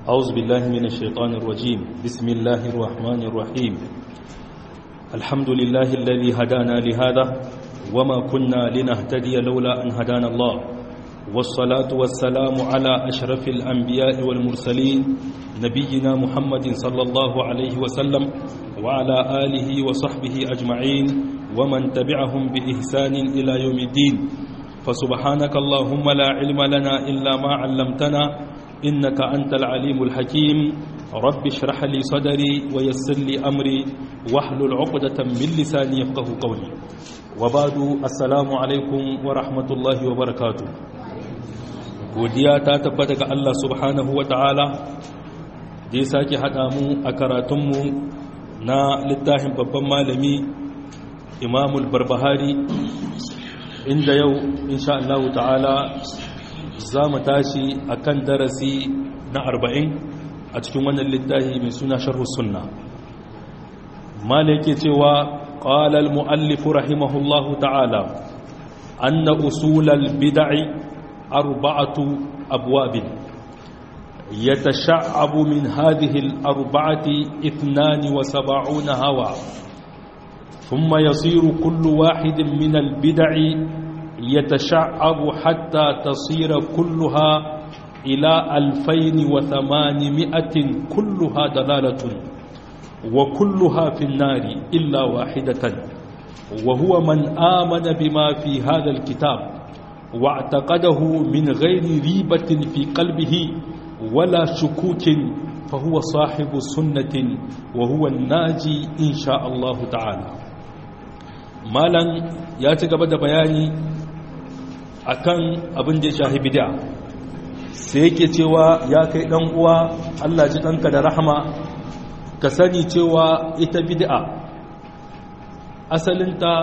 أعوذ بالله من الشيطان الرجيم بسم الله الرحمن الرحيم الحمد لله الذي هدانا لهذا وما كنا لنهتدي لولا أن هدانا الله والصلاة والسلام على أشرف الأنبياء والمرسلين نبينا محمد صلى الله عليه وسلم وعلى آله وصحبه أجمعين ومن تبعهم بإحسان إلى يوم الدين فسبحانك اللهم لا علم لنا إلا ما علمتنا إنك أنت العليم الحكيم رب اشرح لي صدري ويسر لي أمري واحلل عقدة من لساني يفقه قولي وبعد السلام عليكم ورحمة الله وبركاته godiya ta tabbata ga Allah subhanahu wa ta'ala da ya sake haɗa mu a karatunmu na littafin babban malami imamul barbahari inda yau insha Allah ta'ala za mu tashi a kan darasi na arba'in a cikin wannan littafi mai suna sharhu sunna mala yake cewa ƙalal mu'allifu rahimahullahu ta'ala anna usulal bid'i أربعة أبواب يتشعب من هذه الأربعة اثنان وسبعون هوى ثم يصير كل واحد من البدع يتشعب حتى تصير كلها إلى ألفين وثمانمائة كلها دلالة وكلها في النار إلا واحدة وهو من آمن بما في هذا الكتاب واعتقده من غير ريبة في قلبه ولا شكوك فهو صاحب سنة وهو الناجي إن شاء الله تعالى مالا ياتقب بياني akan abin da ya shahi bid'a sai yake cewa ya kai dan uwa Allah ji danka da rahama ka sani cewa ita bid'a asalinta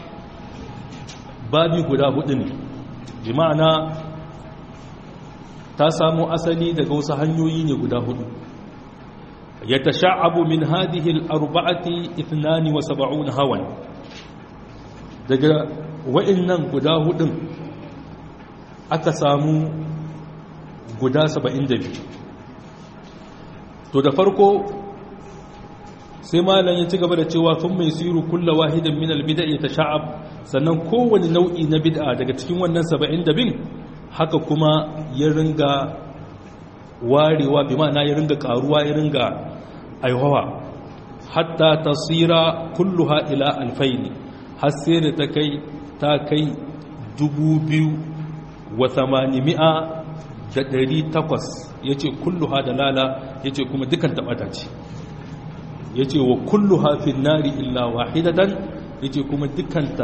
babi guda hudu ne bi ma'ana ta samu asali daga wasu hanyoyi ne guda hudu ya tasha'abu min hadhihi al-arba'ati 72 hawan daga wa'annan guda hudun aka samu guda 72 to da farko sai malam ya ci gaba da cewa sun mai siru kulla wahidan min albida ya tasha'ab sannan kowane nau'i na bid'a daga cikin wannan saba'in da bin haka kuma ya ringa warewa bi ma'ana ya ringa karuwa ya ringa aihawa hatta tasira kulluha ila alfaini har sai da ta kai ta kai dubu biyu wa tamanimi'a da ɗari takwas ya ce kulluha da lala ya ce kuma dukan taɓata ce ya ce wa kullu hafin nari illa wahidatan ya ce kuma dukanta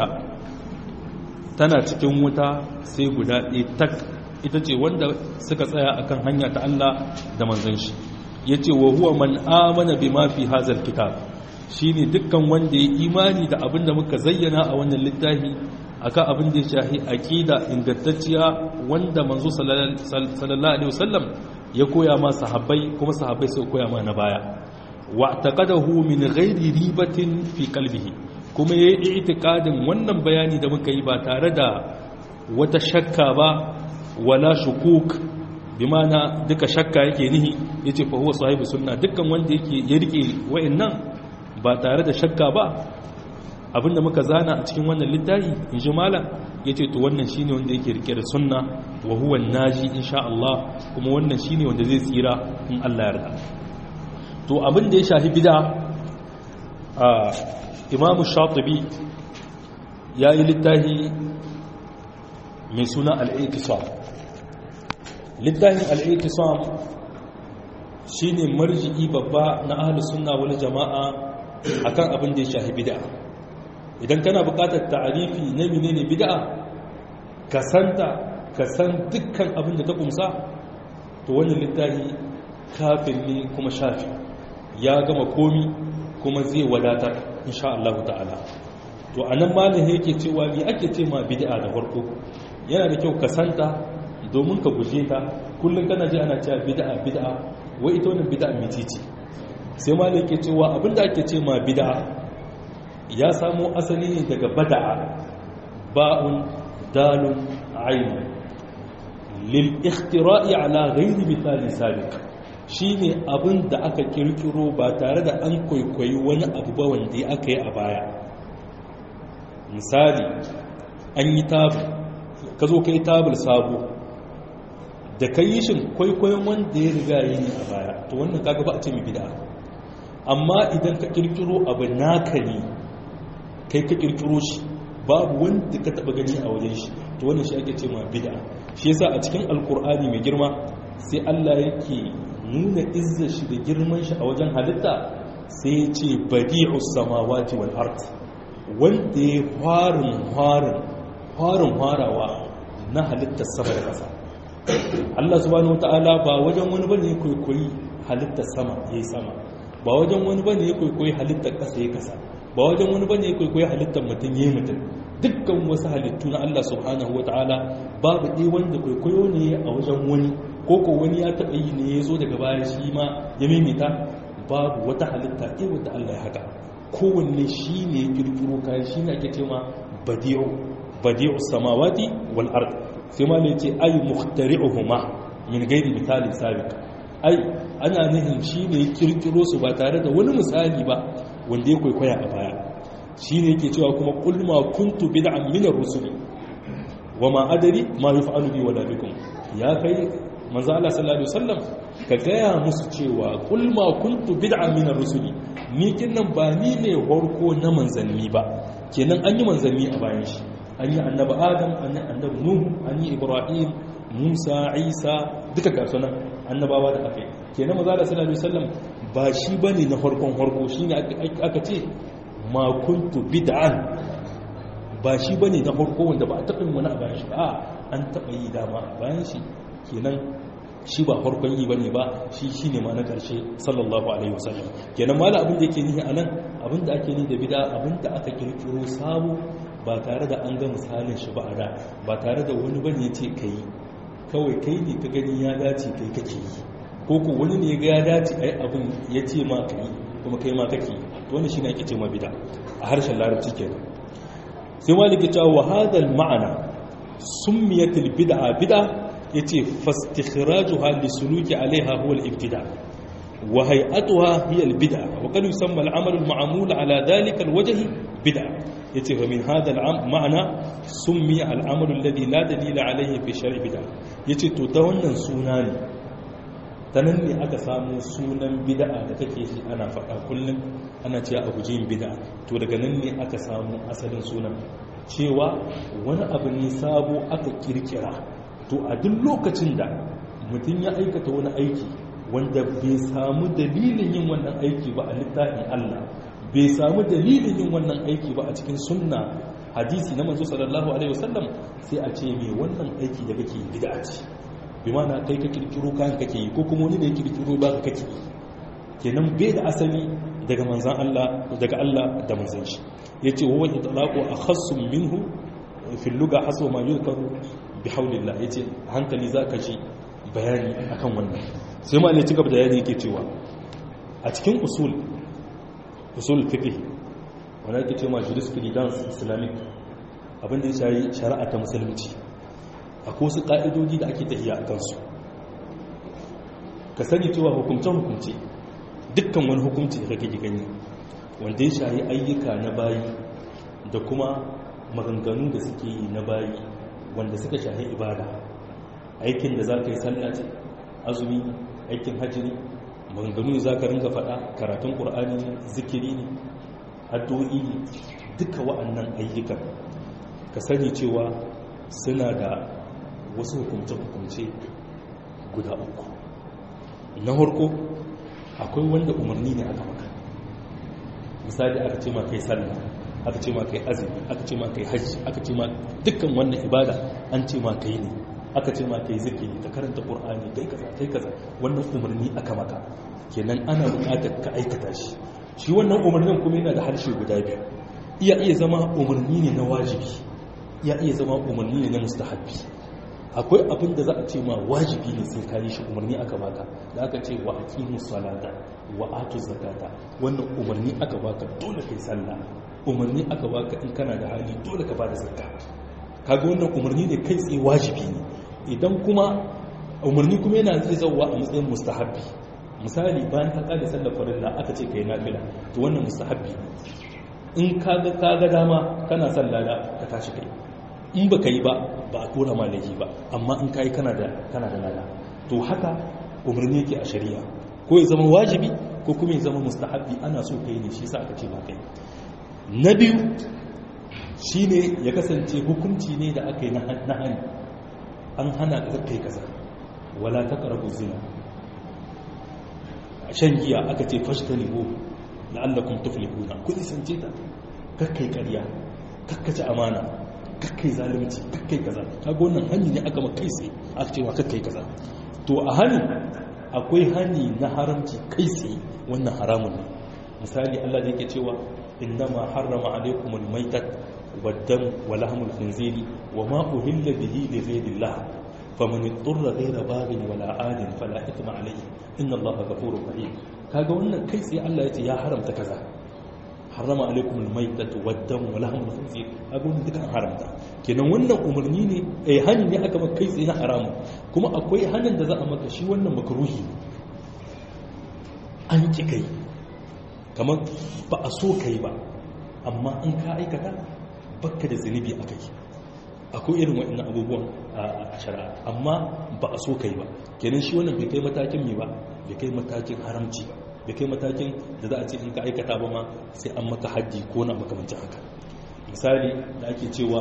tana cikin wuta sai guda ɗaya tak ita ce wanda suka tsaya akan hanya ta Allah da manzan shi ya ce wa huwa man amana bi ma fi hazal kitab shi ne dukkan wanda ya imani da abin da muka zayyana a wannan littafi akan abin da ya shahi aƙida ingantacciya wanda manzo sallallahu alaihi wasallam ya koya ma sahabbai kuma sahabbai sai koya ma na baya واعتقده من غير ريبة في قلبه kuma ya yi itikadin wannan bayani da muka yi ba tare da wata shakka ba wala shukuk bi mana duka shakka yake nihi ya ce fahuwa sahibu sunna dukkan wanda yake ya rike wa'annan ba tare da shakka ba abinda muka zana a cikin wannan littafi in ji malam ya ce to wannan shine wanda yake rike da sunna wa huwa naji insha Allah kuma wannan shine wanda zai tsira in Allah ya yarda to abin da ya shafi bida a imamu shatibi ya yi littafi mai suna al'ikisam littafin al'ikisam shi ne marji'i babba na ahalus suna wani jama'a a kan abin da ya shafi bida idan kana bukatar ta'arifi na menene bida ka santa ka san dukkan abin da ta kumsa to wani littafi kafin ne kuma shafi ya gama komi kuma zai wadatar insha Allah ta'ala to anan malam yake cewa ni ake ce ma bid'a da farko yana da kyau ka santa domin ka guje ta kullum kana ji ana cewa bid'a bid'a wai ita wannan bid'a mecece sai malam yake cewa abinda ake ce ma bid'a ya samo asali ne daga bada'a ba'un dalun ayn lil ikhtira'i ala ghairi misali sabiq shine abin da aka kirkiro ba tare da an kwaikwayi wani abu ba wanda aka yi a baya misali an yi tabul ka zo ka yi tabul sabo da ka yi shin kwaikwayon wanda ya riga yi ne a baya to wannan kaga ba a ce mai bida amma idan ka kirkiro abu naka ne kai ka kirkiro shi babu wanda ka taba gani a wajen shi to wannan shi ake ce ma bid'a shi yasa a cikin alkur'ani mai girma sai Allah yake nuna izzar shi da girman shi a wajen halitta sai ya ce badi'us samawati wal ard wanda ya farin farin farin farawa na halittar sama da ƙasa Allah subhanahu wataala ba wajen wani bane kwaikwayi halittar sama yayi sama ba wajen wani bane ya kwaikwayi halittar ƙasa ya kasa ba wajen wani bane ya kwaikwayi halittar mutum yayi mutum dukkan wasu halittu na Allah subhanahu wataala babu ɗaya wanda kwaikwayo ne a wajen wani ko ko wani ya taɓa yi ne ya zo daga baya shi ma ya mimita babu wata halitta ɗaya wadda Allah ya haka kowanne shi ne ya kirkiro kayan shi ne ake cewa badi'u badi'u samawati wal ard sai ma ne ce ay muhtari'uhuma min ghairi misalin sabiq ai ana nihin shi ne ya kirkiro su ba tare da wani misali ba wanda ya kwaikwaya a baya shi ne yake cewa kuma qul ma kuntu bid'an min ar-rusuli wa ma adari ma yuf'alu bi wala bikum ya kai manzo Allah sallallahu alaihi wasallam ka gaya musu cewa qul ma kuntu bid'an min ar-rusuli ni kinnan ba ni ne horko na manzanni ba kenan an yi manzanni a bayan shi an yi annabi adam an yi annabi nuhu an yi ibrahim musa isa duka ga sunan annabawa da aka yi kenan manzo Allah sallallahu alaihi wasallam ba shi bane na farkon horko shine aka ce ma kuntu bid'an ba shi bane na farko wanda ba a taɓa yin wani a bayan shi a an taɓa yi dama a bayan shi kenan shi ba farkon yi bane ba shi shine ma na ƙarshe sallallahu alaihi wasallam kenan mala abin da yake nihi anan abin da ake ni da bid'a abin da aka kirkiro sabo ba tare da an ga misalin shi ba a da ba tare da wani bane ya ce kai kawai kai ne ka gani ya dace kai kake yi ko ko wani ne ga ya dace ai abin ya ce ma kai kuma kai ma kake yi to wannan shine ake ce ma bid'a a harshen larabci kenan sai maliki cewa wa hadal ma'ana summiyatil bid'a bid'a yace fastikhrajuha lisuluki alaiha huwa al-ibtida wa hay'atuha hiya al-bid'a wa qad yusamma al-amal al-ma'mul ala dhalika al-wajh bid'a yace fa min hadha al-ma'na summiya al-amal alladhi la dalila alayhi fi shar'i bid'a yace to ta wannan suna ne ta nan ne aka samu sunan bid'a da kake ji ana faɗa kullum ana cewa a guji yin bid'a to daga nan ne aka samu asalin sunan cewa wani abu ne sabo aka kirkira to a duk lokacin da mutum ya aikata wani aiki wanda bai samu dalilin yin wannan aiki ba a littafin Allah bai samu dalilin yin wannan aiki ba a cikin sunna hadisi na manzo sallallahu alaihi wasallam sai a ce me wannan aiki da kake bid'a ce bi mana kai ka kirkiro kayan kake yi ko kuma wani da ya kirkiro ba ka kake yi kenan bai da asali daga manzan Allah daga Allah da manzan shi yace wa wajhi talaqu akhassum minhu fi lugha haswa ma yuzkaru bi hawlillah yace hankali zaka ji bayani akan wannan sai ma ne ci gaba da bayani yake cewa a cikin usul usul fiqh wanda yake cewa jurisprudence islamic abin da ya shayi shari'a ta musulunci akwai wasu ƙa'idoji da ake tafiya a kansu ka sani cewa hukumce-hukumce dukkan wani hukumci da kake gani wanda ya shayi ayyuka na bayi da kuma maganganu da suke yi na bayi wanda suka shahi ibada aikin da za ka yi sallaci azumi aikin hajjiri maganganu da za ka ringa faɗa karatun ƙur'ani zikiri ne addu'o'i ne duka wa'annan ayyukan ka sani cewa suna da wasu hukumce-hukumce guda uku na harko akwai wanda umarni ne aka maka misali aka ce ma kai sallah aka ce ma kai azumi aka ce ma kai hajji aka ce ma dukkan wannan ibada an ce ma kai ne aka ce ma kai zikiri ka karanta qur'ani kai kaza kai kaza wannan umarni aka maka kenan ana buƙatar ka aikata shi shi wannan umarnin kuma yana da harshe guda biyu iya iya zama umarni ne na wajibi iya iya zama umarni ne na mustahabbi akwai abin da za a ce ma wajibi ne sai kayi shi umarni aka baka da aka ce wa aqimu salata wa atu zakata wannan umarni aka baka dole kai sallah umarni aka baka in kana da hali dole ka bada zakka kaga wannan umarni ne kai tsaye wajibi ne idan kuma umarni kuma yana zai zauwa a matsayin mustahabbi misali bayan ka kada sallar farilla aka ce kai nafila to wannan mustahabbi in ka ga ka ga dama kana son lada ka tashi kai in baka yi ba ba a tura ma laifi ba amma in kai kana da kana da lada to haka umarni yake a shari'a ko ya zama wajibi ko kuma ya zama mustahabbi ana so kai ne shi yasa aka ce ba kai na biyu shine ya kasance hukunci ne da aka yi na hani an hana ka kai kaza wala taqrabu zina shan giya aka ce fashtanibu la'allakum tuflihuna ku isance ta kakkai ƙarya kakkace amana kakkai zalunci kakkai kaza kaga wannan hani ne aka makai sai aka ce wa kakkai kaza to a hani akwai hani na haramci kai sai wannan haramun ne misali Allah da yake cewa innama harrama alaykumul maitat wad-dam wa lahmul khinziri wa ma uhilla bihi li ghayrillah faman ittara ghayra baghin wala adin fala ithma alayhi inna Allaha ghafurur rahim kaga wannan kai sai Allah ya ce ya haramta kaza harrama alaikum almaytatu waddam wa lahmul khinzir kaga wannan dukan haramta kenan wannan umarni ne eh hani ne aka maka kai tsaye na haramu kuma akwai hanin da za a maka shi wannan makruhi an ki kai kamar ba a so kai ba amma an ka aikata bakka da zunubi akai akwai irin waɗannan abubuwan a shari'a amma ba a so kai ba kenan shi wannan bai kai matakin mai ba bai kai matakin haramci ba bai kai matakin da za a ce in ka aikata ba ma sai an maka haddi ko na makamancin haka misali da ake cewa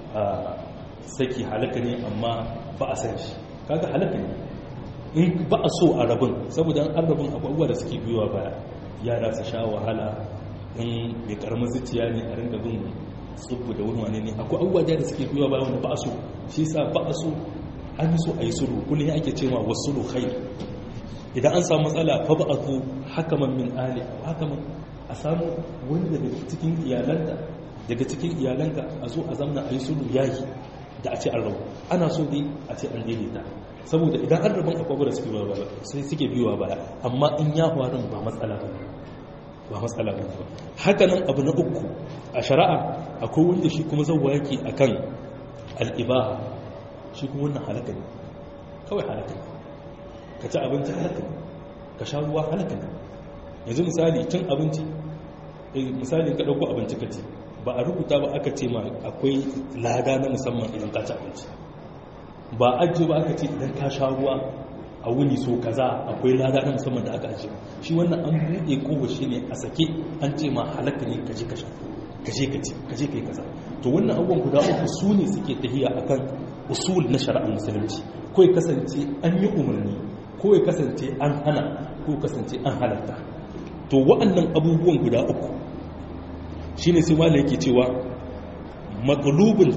saki halaka ne amma ba a san shi kaga halaka ne in ba a so a rabin saboda an rabin abubuwa da suke biyuwa baya yara su sha wahala in mai karamin zuciya ne a ringa bin tsubbu da wani wane ne akwai abubuwa da suke biyuwa baya wanda ba a so shi sa ba a so an yi so a yi sulhu kullum ake cewa wasu sulhu khair idan an samu matsala fa ba'athu hakaman min ali hakaman a samu wani daga cikin iyalanka daga cikin iyalanka a zo a zamna a yi sulhu yayi da a ce an rabu ana so dai a ce an daidaita saboda idan an rabin akwai da suke biyowa baya sai suke biyowa baya amma in ya faru ba matsala ba ba matsala ba haka nan abu na uku a shari'a akwai wanda shi kuma zauwa yake akan al'ibaha shi kuma wannan halaka ne kawai halaka ne ka ci abinci halaka ne ka sha ruwa halaka ne yanzu misali cin abinci misali ka ɗauko abinci ka ci ba a rubuta ba aka ce ma akwai lada na musamman idan ka ci abinci ba ajiye ba aka ce idan ka sha ruwa a wuni so kaza akwai lada na musamman da aka ajiye shi wannan an buɗe kowa shi ne a sake an ce ma halaka ne ka je ka sha ka je ka ci ka je ka yi kaza to wannan abubuwan guda uku su ne suke tafiya akan usul na shari'ar musulunci ko ya kasance an yi umarni ko ya kasance an hana ko ya kasance an halatta to wa'annan abubuwan guda uku shine sai malai yake cewa matlubun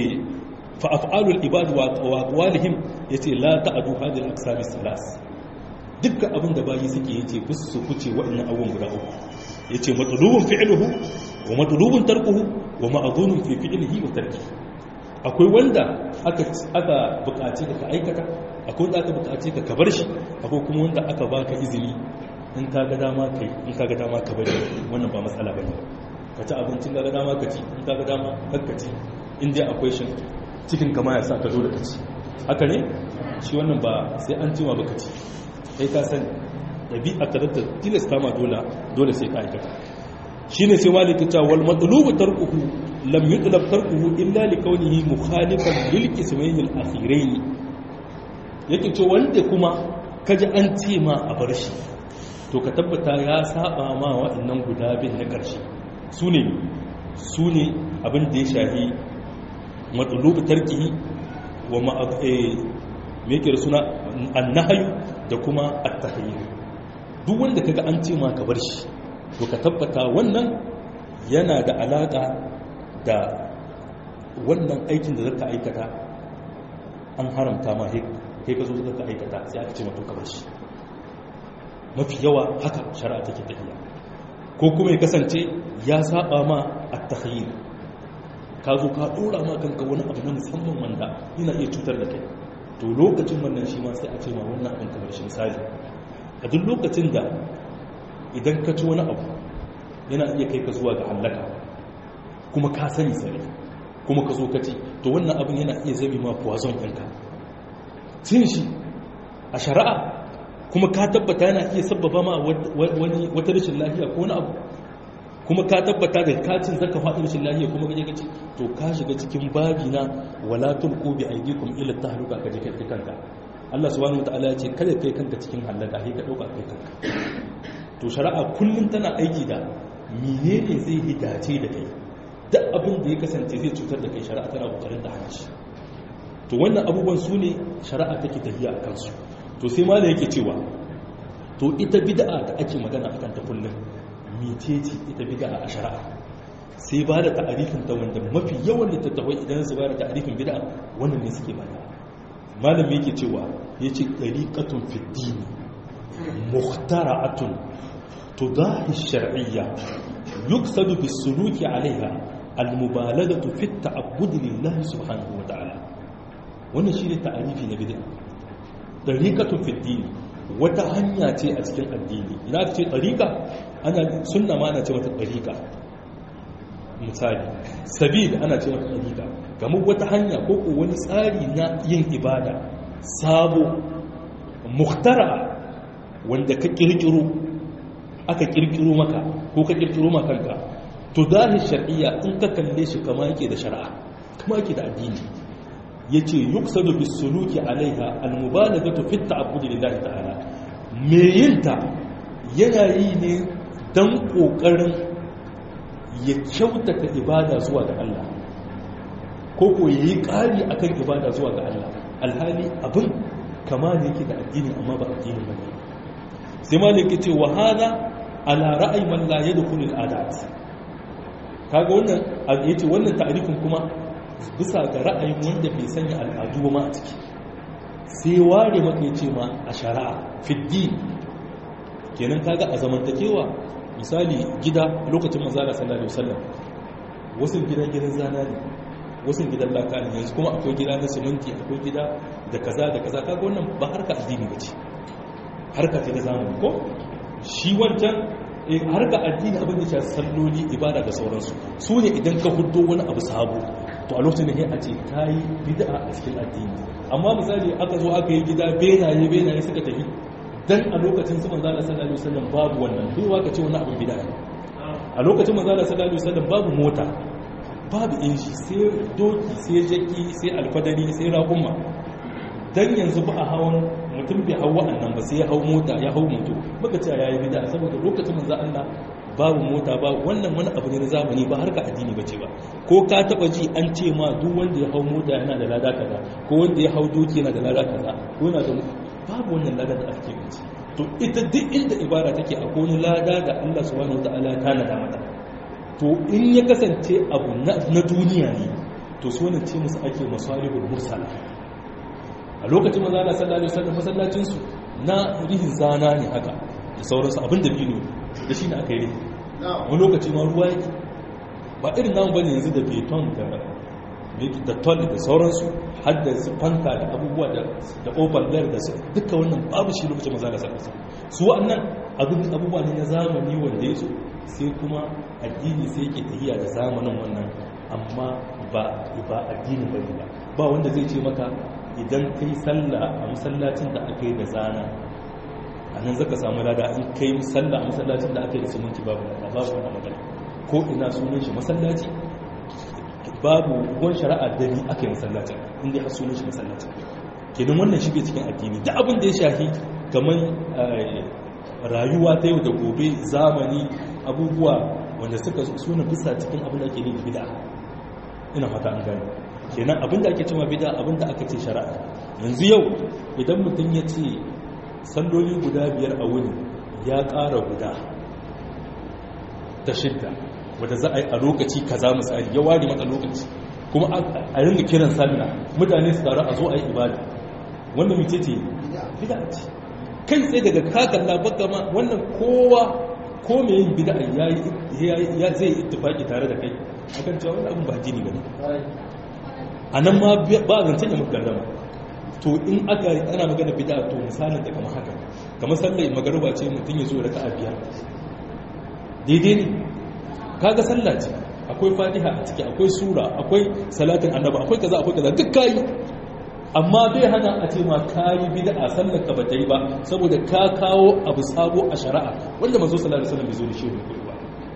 fa af'alul ibad wa aqwalihim yace la ta'du hadhihi al-aqsam as-salas dukkan abin da bayi suke yace bus su kuce wa'annan abubuwan guda uku yace matlubun fi'luhu wa matlubun tarkuhu wa ma'dhunun fi fi'lihi wa tarkihi akwai wanda aka aka bukace ka aikata akwai wanda aka bukace ka ka bar shi akwai kuma wanda aka baka izini in ka ga dama kai in ka ga dama ka bari wannan ba matsala bane ka ci abincin ga dama ka ci in ka ga dama ka ci in dai akwai shi cikin kama ya sa ka zo da ka ci haka ne shi wannan ba sai an jima ba ka ci sai ka sani ɗabi'a ta da tilasta ma dole dole sai ka aikata shine sai maliki ta wal matlubu tarkuhu lam yutlab tarkuhu illa li kaunihi mukhalifan lil qismayn al akhirayn yake ce wanda kuma kaji an ce ma a bar shi to ka tabbata ya saba ma waɗannan guda bin na ƙarshe su ne su ne abin da ya shahi matsulubu tarkihi wa mekir suna annahayu da kuma attahayi duk wanda kaga an ce ma ka bar shi to ka tabbata wannan yana da alaƙa da wannan aikin da zaka aikata an haramta ma kai ka zo zaka aikata sai aka ce ma to ka bar shi mafi yawa haka shari'a take tafiya ko kuma ya kasance ya saba ma at-takhayyur ka zo ka dora ma kanka wani abu na musamman wanda yana iya cutar da kai to lokacin wannan shi ma sai a ce ma wannan abin kamar shi misali a duk lokacin da idan ka ci wani abu yana iya kai ka zuwa ga halaka kuma ka sani sani kuma ka zo ka ci to wannan abin yana iya zabi ma poison ɗinka cin shi a shari'a kuma ka tabbata yana iya sabbaba ma wani wata rashin lafiya ko wani abu kuma ka tabbata da kacin zaka faɗi rashin lafiya kuma gaje gaci to ka shiga cikin babi na wala tulqu bi aydikum ila tahluka ka je kai kanka Allah subhanahu wataala ya ce kada kai kanka cikin halaka sai ka dauka kai kanka to shari'a kullum tana aiki da menene zai hidace da kai duk abin da ya kasance zai cutar da kai shari'a tana kokarin da hanci to wannan abubuwan su ne shari'a take tafiya a kansu to sai ma da yake cewa to ita bid'a da ake magana a kanta kullum miteci ita bid'a a shari'a sai ba da ta'arifin ta wanda mafi yawan littattafai idan su ba da ta'arifin bid'a wannan ne suke bada malam yake cewa yace dariqatun fi dini mukhtara'atun tudahi shar'iyya yuqsadu bis suluki 'alayha al-mubalaghatu fi at-ta'abbud lillahi subhanahu wa ta'ala wannan shine ta'arifi na bid'a dariqatun fi dini wata hanya ce a cikin addini ina ce dariqa ana sunna ma ana ce mata dariqa misali sabil ana ce mata dariqa kamar wata hanya ko ko wani tsari na yin ibada sabo muhtara wanda ka kirkiro aka kirkiro maka ko ka kirkiro maka kanka to zahi shar'iyya in ka kalle shi kama yake da shari'a kama yake da addini yace yuqsadu bis suluki alaiha al mubalaghatu fi ta'abbud lillahi ta'ala me yinta yana yi ne dan kokarin ya kyautata ibada zuwa ga Allah ko ko yayi kari akan ibada zuwa ga Allah alhali abin kama ne yake da addini amma ba addini bane sai maliki ce wa hada ala ra'ayi man la yadkhulu al adat kaga wannan yace wannan ta'rifin kuma bisa ga ra'ayin wanda bai sanya al'adu ba ma a ciki sai ware maka yace ma a shari'a fiddi kenan kaga a zamantakewa misali gida lokacin manzara sallallahu alaihi wasallam wasu gidan gidan zana ne wasu gidan laka ne yanzu kuma akwai gida na siminti akwai gida da kaza da kaza kaga wannan ba harka addini ba ce harka ce da zamani ko shi wancan harka addini abin da shafi salloli ibada da sauransu su ne idan ka hudo wani abu sabo to a lokacin da ya ce ta yi bid'a a cikin addini amma misali aka zo aka yi gida benaye benaye suka tafi dan a lokacin su manzo Allah sallallahu alaihi wasallam babu wannan duk waka ce wani abu bid'a a lokacin manzo Allah sallallahu alaihi wasallam babu mota babu inji sai doki sai jaki sai alfadari sai raƙumma dan yanzu ba a hawan mutum bai hau wa'annan ba sai ya hau mota ya hau moto baka ce yayi bid'a saboda lokacin manzo Allah babu mota ba wannan wani abu ne na zamani ba harka addini bace ba ko ka taba ji an ce ma duk wanda ya hau mota yana da lada kaza ko wanda ya hau doki yana da lada kaza ko yana da babu wannan lada da ake bace to ita duk inda ibada take a wani lada da Allah subhanahu wataala ya tanada mata to in ya kasance abu na duniya ne to su wannan ce musu ake masalihul mursala a lokacin manzo Allah sallallahu alaihi wasallam masallacin su na rihin zana ne haka da sauransu abin da bino da shi ne aka yi wani lokaci ma ruwa yake ba irin namu bane yanzu da beton da da tol da sauransu har da su fanta da abubuwa da da overlayer da su duka wannan babu shi lokacin manzo Allah sallallahu alaihi wasallam su wannan abin abubuwa ne na zamani wanda ya zo sai kuma addini sai yake tafiya da zamanin wannan amma ba ba addinin bane ba ba wanda zai ce maka idan kai sallah a masallacin da aka yi da zana a nan zaka samu lada in kai sallah a masallacin da aka yi da suminti babu lada babu wani magana ko ina sunan shi masallaci babu ruwan shari'a da ni aka yi masallacin inda ya sunan shi masallacin kenan wannan shi bai cikin addini da abin da ya shafi kamar rayuwa ta yau da gobe zamani abubuwa wanda suka suna bisa cikin abin da ake yi da bid'a ina fata an gani kenan abinda ake cewa bida abinda aka ce shari'a yanzu yau idan mutum ya ce salloli guda biyar a wuni ya ƙara guda ta shidda wadda za a yi a lokaci kaza misali ya ware mata lokaci kuma a ringa kiran sallah mutane su taru a zo a yi ibada wannan mace ce bida ce kai tsaye daga kakalla baka ma wannan kowa ko mai yin bida ya zai ittifaki tare da kai akan cewa wani abin ba jini ba ne a nan ma ba a zancen ya muka gardama to in aka yi ana magana bida to misalin da kamar haka kamar sallai magaruba ce mutum ya zo da raka'a biyar daidai ne kaga sallah ce akwai fatiha a ciki akwai sura akwai salatin annaba akwai kaza akwai kaza duk kayi amma bai hana a ce ma kayi bid'a sallar ka bata yi ba saboda ka kawo abu sabo a shari'a wanda manzo sallallahu alaihi wasallam bai zo da shi ba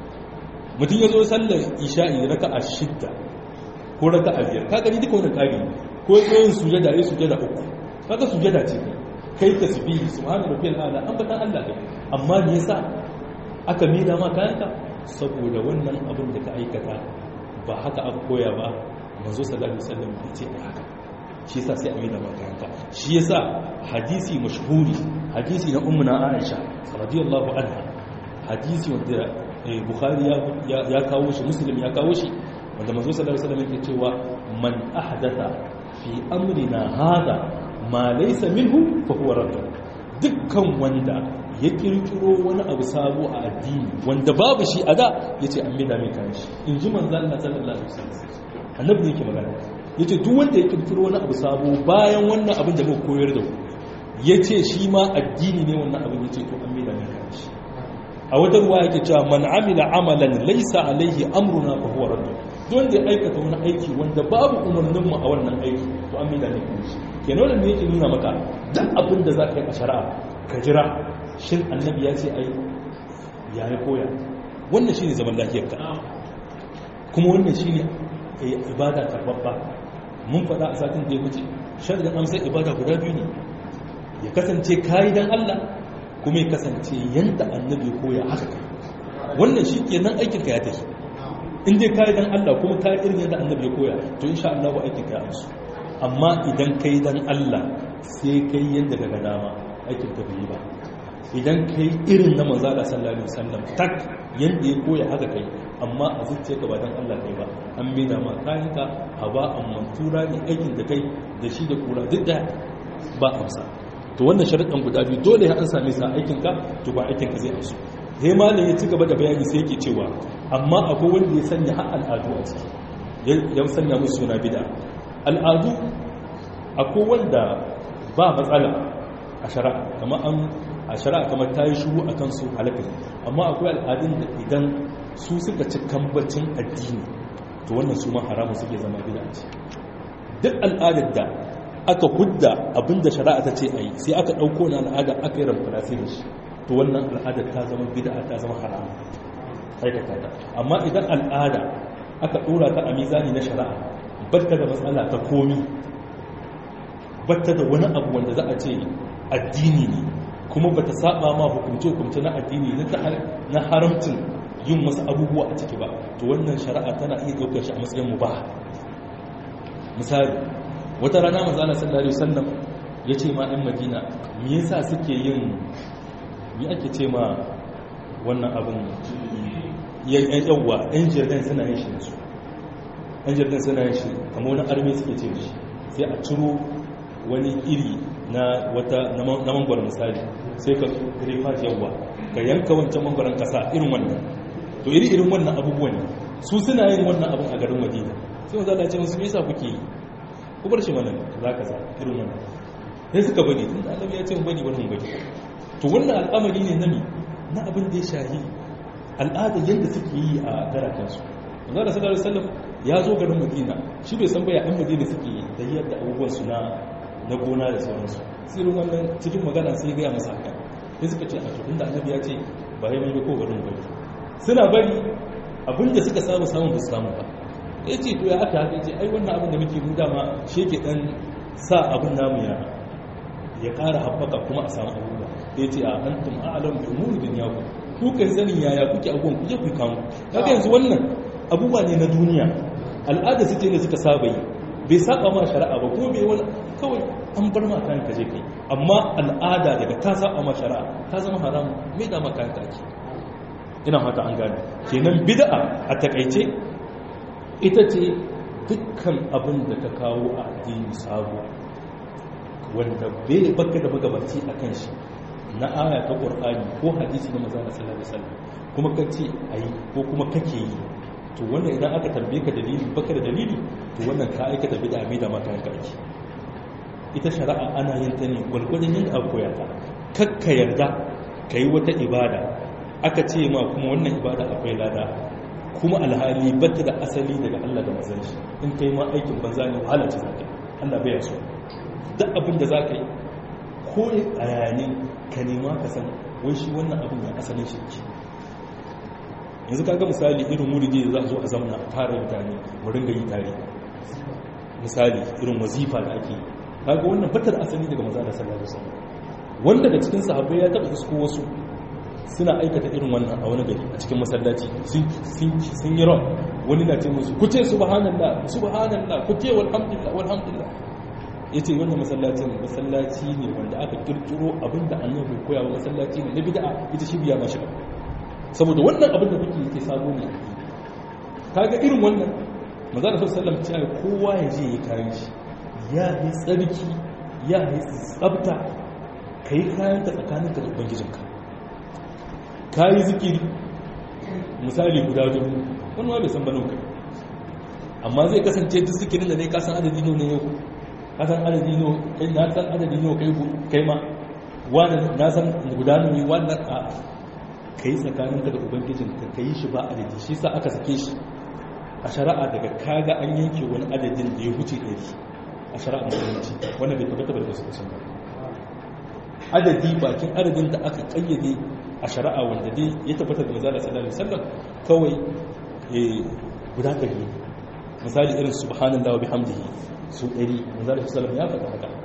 mutum ya zo sallar isha'i raka'a shidda ko raka'a biyar ka gani duka wannan kari ko yin sujada yayin sujada uku kaga sujada ce kai tasbihi subhana rabbiyal a'la an batan Allah kai amma me yasa aka mida ma kayanka saboda wannan abin da ka aikata ba haka aka koya ba manzo sallallahu alaihi wasallam ya ce haka shi yasa sai a mida ma kayanka shi yasa hadisi mashhuri hadisi na ummuna Aisha radiyallahu anha hadisi wanda Bukhari ya kawo shi Muslim ya kawo shi wanda manzo sallallahu alaihi wasallam yake cewa man ahdatha fi amrina hada ma laysa minhu fa huwa radd dukkan wanda ya kirkiro wani abu sabo a addini wanda babu shi a da yace an mida mai kan shi in ji manzo Allah sallallahu alaihi wasallam annabi yake magana yace duk wanda ya kirkiro wani abu sabo bayan wannan abin da muka koyar da ku yace shi ma addini ne wannan abin yace to an mida mai kan shi a wata ruwa yake cewa man amila amalan laysa alaihi amruna fa huwa radd don da aikata wani aiki wanda babu umarnin mu a wannan aiki to an mida ne kan shi kenan wannan yake nuna maka duk abin da za ka yi a shari'a ka jira shin annabi ya ce ai ya yi koya wannan shine zaman lafiyar ka kuma wannan shine ibada karbabba mun faɗa a satin da ya wuce sharadin amsar ibada guda biyu ne ya kasance kayi dan Allah kuma ya kasance yanda annabi koya haka kai wannan shi kenan aikin ka ya tafi in dai kayi dan Allah kuma kayi irin yadda annabi ya koya to insha Allah ba aikin ka ya amsu amma idan kai dan Allah sai kai yadda daga dama aikin ka bai yi ba idan kai irin na manzo Allah sallallahu alaihi wasallam tak yanda ya koya haka kai amma a zuciyarka ba dan Allah kai ba an bai da ma kayan ka haba amman tura ne aikin da kai da shi da kura duk da ba amsa to wannan sharuɗan guda biyu dole an same sa aikin ka to ba aikin ka zai amsu sai malam ya ci gaba da bayani sai yake cewa amma akwai wanda ya sanya har al'adu a ciki ya sanya musu suna bid'a al'adu akwai wanda ba matsala a shari'a kamar an a shari'a kamar ta yi shuru a kansu halakari amma akwai al'adun da idan su suka ci kambacin addini to wannan su ma haramun suke zama bida ce duk al'adar da aka hudda abinda shari'a ta ce a yi sai aka ɗauko na al'ada aka yi ramfarasi da shi to wannan al'adar ta zama bida ta zama haramun aikata ta amma idan al'ada aka ɗora ta a mizani na shari'a batta da matsala ta komi batta da wani abu wanda za a ce addini ne kuma bata saba ma hukumce-hukumce na addini na haramcin yin wasu abubuwa a ciki ba to wannan shari'a tana iya ɗaukar shi a matsayin mu ba misali wata rana mazana sallallahu alaihi wasallam ya ce ma ɗan madina me yasa suke yin me ake ce ma wannan abin yawwa ɗan jirgin suna yin shi da su ɗan jirgin suna yin shi kamar wani armi suke ce shi sai a ciro wani iri na wata na mangwaron misali sai ka rifa yawwa ka yanka wancan mangwaron kasa irin wannan to iri irin wannan abubuwan ne su suna yin wannan abin a garin madina sai wanda Allah ce musu me yasa kuke yi ku bar shi wannan za ka sa irin wannan sai suka bari tun da Allah ya ce mu bari bari mu bari to wannan al'amari ne na mi na abin da ya shahi al'ada yadda suke yi a garakansu manzo da sallallahu alaihi wasallam ya zo garin madina shi bai san baya an madina suke da yadda abubuwan su na na gona da sauransu tsirin wannan cikin magana sai gaya masa haka sai suka ce a tukun da annabi ya ce ba ya mai ko garin bari suna bari abinda suka samu samun ba su samu ba ya ce to ya haka haka ce ai wannan abin da muke mu dama shi ke dan sa abin namu ya ya ƙara haɓaka kuma a samu abubuwa ya ce a antum a'lam bi umuri dunyaku ku kan sanin yaya kuke abubuwan ku je ku kamu kaga yanzu wannan abubuwa ne na duniya al'ada su ce ne suka saba yi bai saba ma shari'a ba ko bai wani kawai an bar ma kayan kaje kai amma al'ada daga ta saba ma shari'a ta zama haram mai da ma kayan kake ina fata an gane kenan bid'a a takaice ita ce dukkan abin da ka kawo a addini sabo wanda bai baka da magabaci a kan shi na aya ta qur'ani ko hadisi na manzon sallallahu alaihi wasallam kuma kace ayi ko kuma kake yi to wannan idan aka tambaye ka dalili baka da dalili to wannan ka aikata bid'a mai da maka yanka aiki ita shari'a ana yin ta ne gwargwadon yin abu koya ta kakka yarda ka yi wata ibada aka ce ma kuma wannan ibada akwai lada kuma alhali batta da asali daga Allah da manzon shi in kai ma aikin banza ne wahala ce zaka Allah bai so duk abin da za ka yi ko a yayin ka nema ka san wai shi wannan abin ya asalin shi ke yanzu kaga misali irin wuridi da za a zo a zamana a tara mutane mu ringa yi tare misali irin wazifa da ake kaga wannan batar asali daga maza da sallallahu alaihi wasallam wanda da cikin sahabbai ya taba isko wasu suna aikata irin wannan a wani gari a cikin masallaci sun yi ran wani na ce musu ku ce subhanallah subhanallah ku ce walhamdulillah walhamdulillah yace wannan masallacin masallaci ne wanda aka kirkiro abinda annabi koya wa masallaci ne na bid'a ita shi biya mashi saboda wannan abin da kuke yake sabo ne kaga irin wannan manzo da sallallahu alaihi wasallam kowa ya je ya kare shi ya yi tsarki ya yi tsabta kai kayan ka tsakaninka da ubangijinka ka yi zikiri misali guda dubu wani ma bai san banin kai amma zai kasance duk zikirin da ne ka san adadi ne yau ka san adadi ne kai na san adadi ne kai kai ma wani na san guda ne wannan a kai tsakanin ka da ubangijin ka kai shi ba adadi shi sa aka sake shi a shari'a daga kaga an yanke wani adadin da ya huce ɗari a shari'a musulunci wannan bai tabbata da su ba adadi bakin adadin da aka kayyade a shari'a wanda dai ya tabbatar da manzala sallallahu alaihi wasallam kawai guda ɗari misali irin subhanallahi wa bihamdihi su ɗari manzala sallallahu ya faɗa haka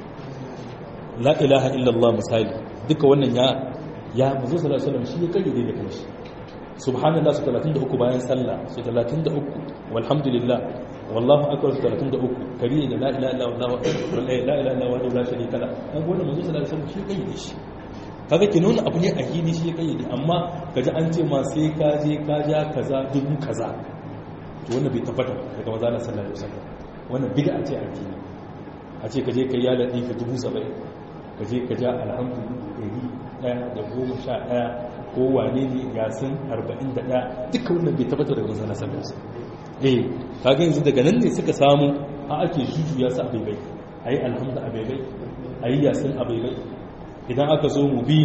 la ilaha illallah misali duka wannan ya ya manzo sallallahu alaihi wasallam shi ya kayyade da kanshi subhanallah su 33 bayan sallah su 33 walhamdulillah wallahu akbar su 33 kari da la ilaha illallah la ilaha illallah wa la sharika la kaga wannan manzo sallallahu alaihi wasallam shi ya kayyade shi kaga ke nuna abu ne a hili shi ya kayyade amma kaji an ce ma sai ka je ka ja kaza dubu kaza to wannan bai tabbata daga maza na sallallahu alaihi wasallam wannan bid'a ce a hili a ce ka je ka yala ɗin ka dubu saba'in ka je ka ja alhamdulillah ɗari ɗaya da goma sha ɗaya ko wane ne yasin arba'in da ɗaya duka wannan bai tabbata daga maza na sallallahu alaihi wasallam eh kaga yanzu daga nan ne suka samu a ake jujuya su a baibai ayi alhamdu a baibai ayi yasin a baibai idan aka zo mubin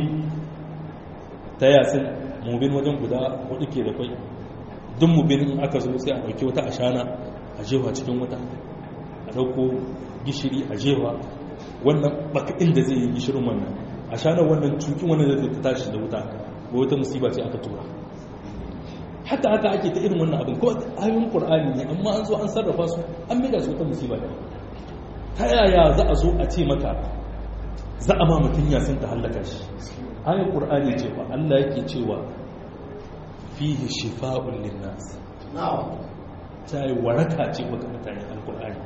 ta yasin mubin wajen guda hudu ke da kwai duk mubin in aka zo sai a dauki wata ashana a jewa cikin wata a dauko gishiri a jewa wannan baka inda zai yi gishirin wannan ashana wannan cukin wannan zai ta tashi da wuta ko wata musiba ce aka tura haka haka ake ta irin wannan abin ko ayoyin qur'ani ne amma an zo an sarrafa su an maida su wata musiba da ta yaya za a zo a ce maka za a ma mutum yasin ta hallaka shi ayar ƙur'ani cewa allah yake cewa fihi shifa'un linnas ta yi waraka ce maka mutane alƙur'ani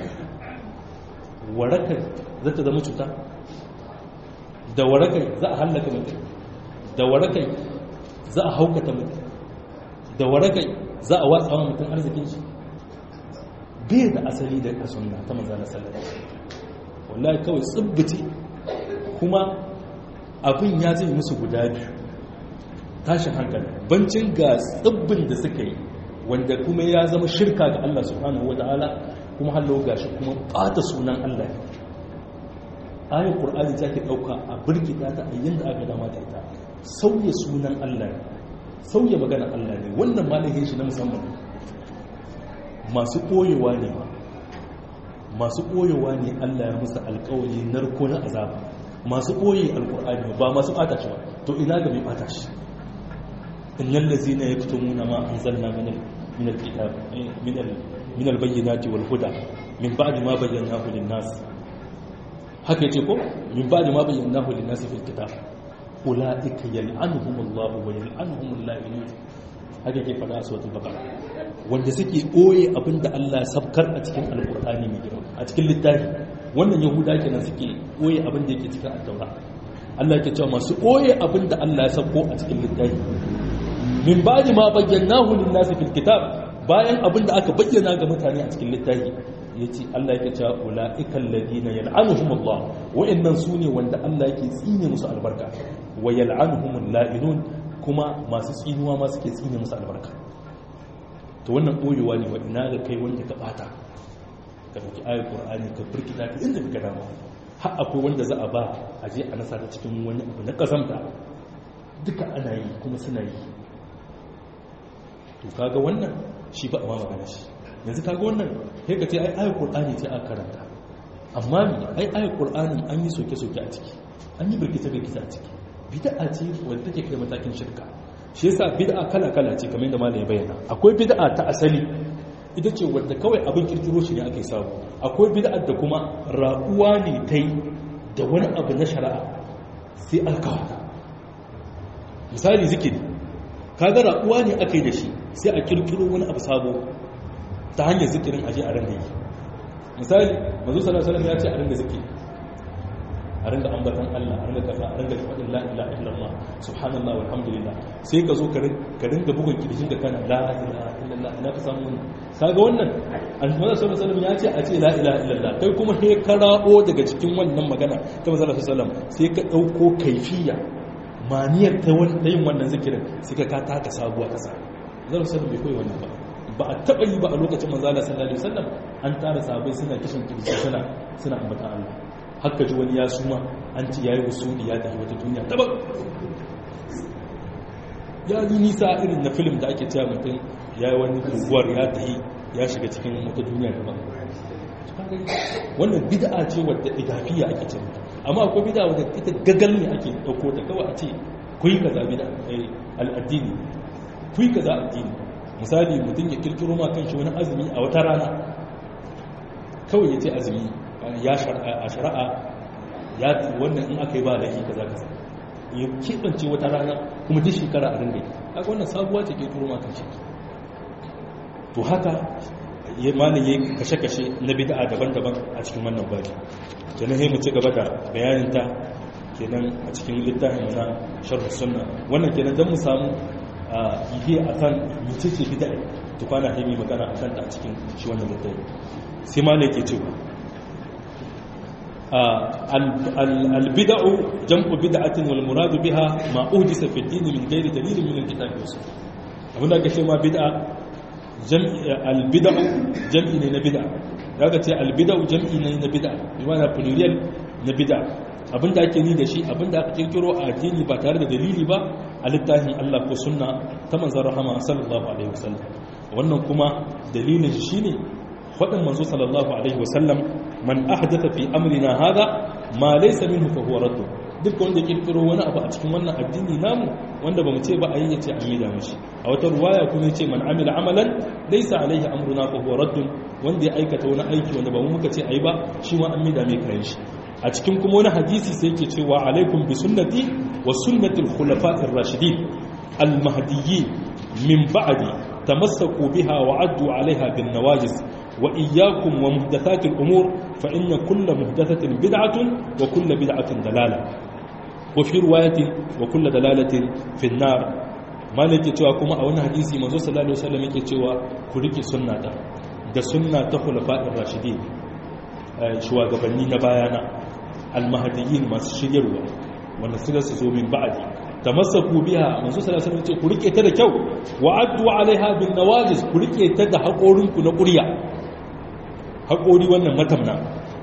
waraka za ta zama cuta da warakai za a hallaka mutum da warakai za a haukata mutum da warakai za a watsa wa mutum arzikin shi bai da asali da sunna ta manzana sallallahu wallahi kawai tsibbice kuma abin ya zai musu guda biyu tashin hankali bancin ga tsibbin da suka yi wanda kuma ya zama shirka ga Allah subhanahu wa ta'ala kuma hallo gashi kuma bata sunan Allah ayin qur'ani ta ke dauka a birkita ta a yanda aka dama da ita sauya sunan Allah sauya magana Allah ne wannan malamin shi na musamman masu koyewa ne ma masu koyewa ne Allah ya musu alƙawari narko na azaba masu ɓoye alƙur'ani ba masu ɓata shi ba to ina ga mai ɓata shi innal ladzina yaktumuna ma anzalna min min alkitab min al min albayyinati wal huda min ba'di ma bayyanahu lin nas haka yace ko min ba'di ma bayyanahu lin nas fil kitab ulaika yal'anuhumullahu wa yal'anuhumul la'inun haka ke fada a suratul baqara wanda suke ɓoye abinda Allah ya sabkar a cikin alƙur'ani mai girma a cikin littafi wannan yahuda kenan suke ɓoye abin da yake cikin addaura Allah yake cewa masu ɓoye abin da Allah ya sauko a cikin littafi min ba'di ma bayyanahu lin-nasi fil kitab bayan abin da aka bayyana ga mutane a cikin littafi yace Allah yake cewa ulaikal ladina yal'anuhumullah wa'annan sune wanda Allah yake tsine musu albarka wa yal'anuhumul la'inun kuma masu tsinuwa ma suke tsine musu albarka to wannan ɓoyewa ne wa ina ga kai wanda ka bata ka ɗauki ayar ƙur'ani ka birkita ta inda ka dama har akwai wanda za a ba a je a nasa ta cikin wani abu na ƙazamta duka ana yi kuma suna yi to kaga wannan shi ba a ma magana shi yanzu kaga wannan sai ka ce ai ayar ƙur'ani ce aka karanta amma ai ayat qur'anin an yi soke-soke a ciki an yi birkita-birkita a ciki bid'a ce wadda take kai matakin shirka shi yasa bid'a kala-kala ce kamar yadda malai bayyana akwai bid'a ta asali ita ce wadda kawai abin kirkiro shi ne ake samu akwai bid'a da kuma raƙuwa ne ta yi da wani abu na shari'a sai alkawa misali zikiri kaga raƙuwa ne aka yi da shi sai a kirkiro wani abu sabo ta hanyar zikirin aje a ranga yi misali mazu sallallahu ya ce a ranga zikiri a ringa ambatan Allah a ringa kaza a ringa faɗin la ilaha illallah subhanallah walhamdulillah sai ka zo ka ringa bugun kirjin da kana la ilaha illallah ina ka samu wannan kaga wannan annabi sallallahu alaihi wasallam ya ce a ce la ilaha illallah kai kuma sai ka rabo daga cikin wannan magana ta manzo sallallahu alaihi wasallam sai ka dauko kaifiya maniyar ta yin wannan zikirin sai ka ka taka sabuwa kasa zan sallallahu bai koyi wannan ba ba a taba yi ba a lokacin manzo sallallahu alaihi wasallam an tara sahabbai suna kishin kirji suna suna ambatan Allah haka ji wani ya suma an ci yayi usuli ya tafi wata duniya daban ya yi nisa irin na film da ake cewa mutum ya yi wani guguwar ya tafi ya shiga cikin wata duniya daban wannan bid'a ce wadda idafiya ake ce amma akwai bid'a wadda ita gagal ne ake dauko ta kawai a ce kuyi kaza bid'a al'addini kuyi kaza addini misali mutum ya kirkiro ma kanshi wani azumi a wata rana kawai ya ce azumi ya a shari'a ya wannan in aka yi ba laifi kaza kaza ya keɓance wata rana kuma duk shekara a ringa kaga wannan sabuwa ce ke turo ma kan shi to haka ya malin ya kashe-kashe na bid'a daban-daban a cikin wannan bari kenan sai mu ci gaba da bayanin ta kenan a cikin littafin na sharh sunna wannan kenan dan mu samu ihe akan mecece bid'a to kwana sai mu magana akan ta a cikin shi wannan littafi sai malai ke cewa البدع جمع بدعة والمراد بها ما أهدس في الدين من غير دليل من الكتاب والسنة هنا كما بدعة جمع البدع جمع من بدعة daga ce albidau jam'i ne na bid'a bi mana plurial na bid'a abinda ake ni da shi abinda aka kirkiro a addini ba tare da dalili ba a littafin Allah ko sunna ta manzon rahama sallallahu alaihi wasallam wannan kuma dalilin shi shine faɗin manzo sallallahu alaihi wasallam man ahdatha fi amrina hada ma laysa minhu fa huwa radd duk wanda kirkiro wani abu a cikin wannan addini namu wanda bamu ce ba a yi yace an yi da mishi a wata ruwaya kuma yace man amila amalan laysa alaihi amruna fa huwa radd wanda ya aikata wani aiki wanda ba mu muka ce ayi ba shi ma an mida mai kayan shi a cikin kuma wani hadisi sai yake cewa alaikum bi sunnati wa sunnatil khulafa'ir rashidin al mahdiyyin min ba'di tamassaku biha wa addu alaiha bin nawajis وإياكم ومحدثات الأمور فإن كل محدثة بدعة وكل بدعة دلالة وفي رواية وكل دلالة في النار ما نجي cewa kuma a wani hadisi manzo sallallahu alaihi wasallam yake cewa ku rike sunna ta da sunna ta khulafa'ir rashidin shugabanni na bayana almahdiyyin masu shiryarwa wanda suka su zo min ba'di tamassaku biha manzo sallallahu alaihi wasallam ce ku rike ta da kyau wa addu alaiha bin nawajis ku rike ta da haƙorinku na ƙurya haƙori wannan matamna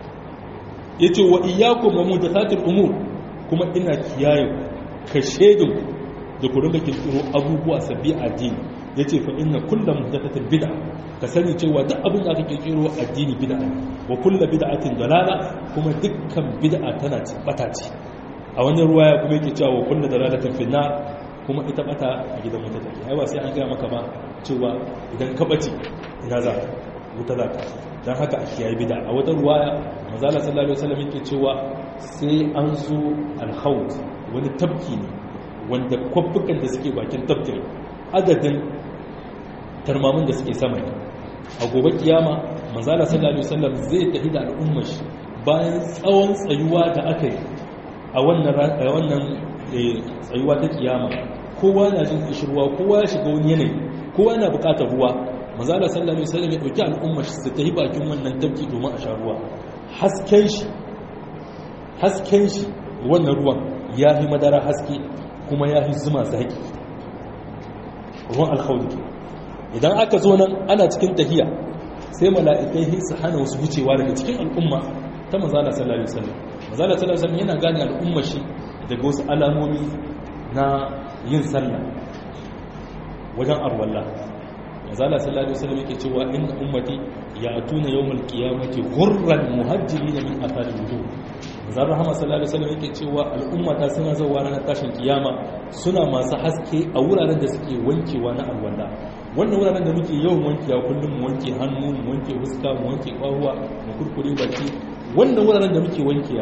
ya ce wa iyakun wa muhdathatul umur kuma ina kiyaye ka shedin da ku rinka kirkiro abubuwa sabbi addini ya ce fa inna kulla muhdathatin bid'a ka sani cewa duk abin da aka kirkiro addini bid'a wa kulla bid'atin dalala kuma dukkan bid'a tana bata ce a wani ruwaya kuma yake cewa wa kulla dalalatin finnar kuma ita bata a gidan wuta take ai ba sai an gaya maka ba cewa idan ka bace ina za wuta za ka dan haka a kiyaye bid'a a wata ruwaya manzala sallallahu alaihi wasallam yake cewa sai an zo al-khawt wani tabki ne wanda kwabbukan da suke bakin tabkin adadin tarmamin da suke sama ne a gobe kiyama manzala sallallahu alaihi wasallam zai tafi da al'ummar shi bayan tsawon tsayuwa da aka yi a wannan wannan tsayuwa ta kiyama kowa na jin kishirwa kowa ya shiga wani yanayi kowa yana bukatar ruwa manzala sallallahu alaihi wasallam ya dauki al'umma su ta yi bakin wannan tabki domin a sha ruwa hasken shi hasken shi wannan ruwan ya fi madara haske kuma ya fi zuma zaki ruwan alkhawli idan aka zo nan ana cikin tahiya sai mala'ikai su hana wasu wucewa daga cikin al'umma ta manzala sallallahu alaihi wasallam manzala sallallahu alaihi wasallam yana gane al'umma shi daga wasu alamomi na yin sallah wajen arwallah manzala sallallahu alaihi wasallam yake cewa inna ummati ya atuna yawmal qiyamati ghurran muhajjilina min athari wudu zan rahama sallallahu alaihi wasallam yake cewa al'umma ta suna zuwa ranar tashin kiyama suna masu haske a wuraren da suke wankewa na alwala wannan wuraren da muke yawan wankewa kullum mu wanke hannu mu wanke fuska mu wanke kwahuwa mu kurkure baki wannan wuraren da muke wankewa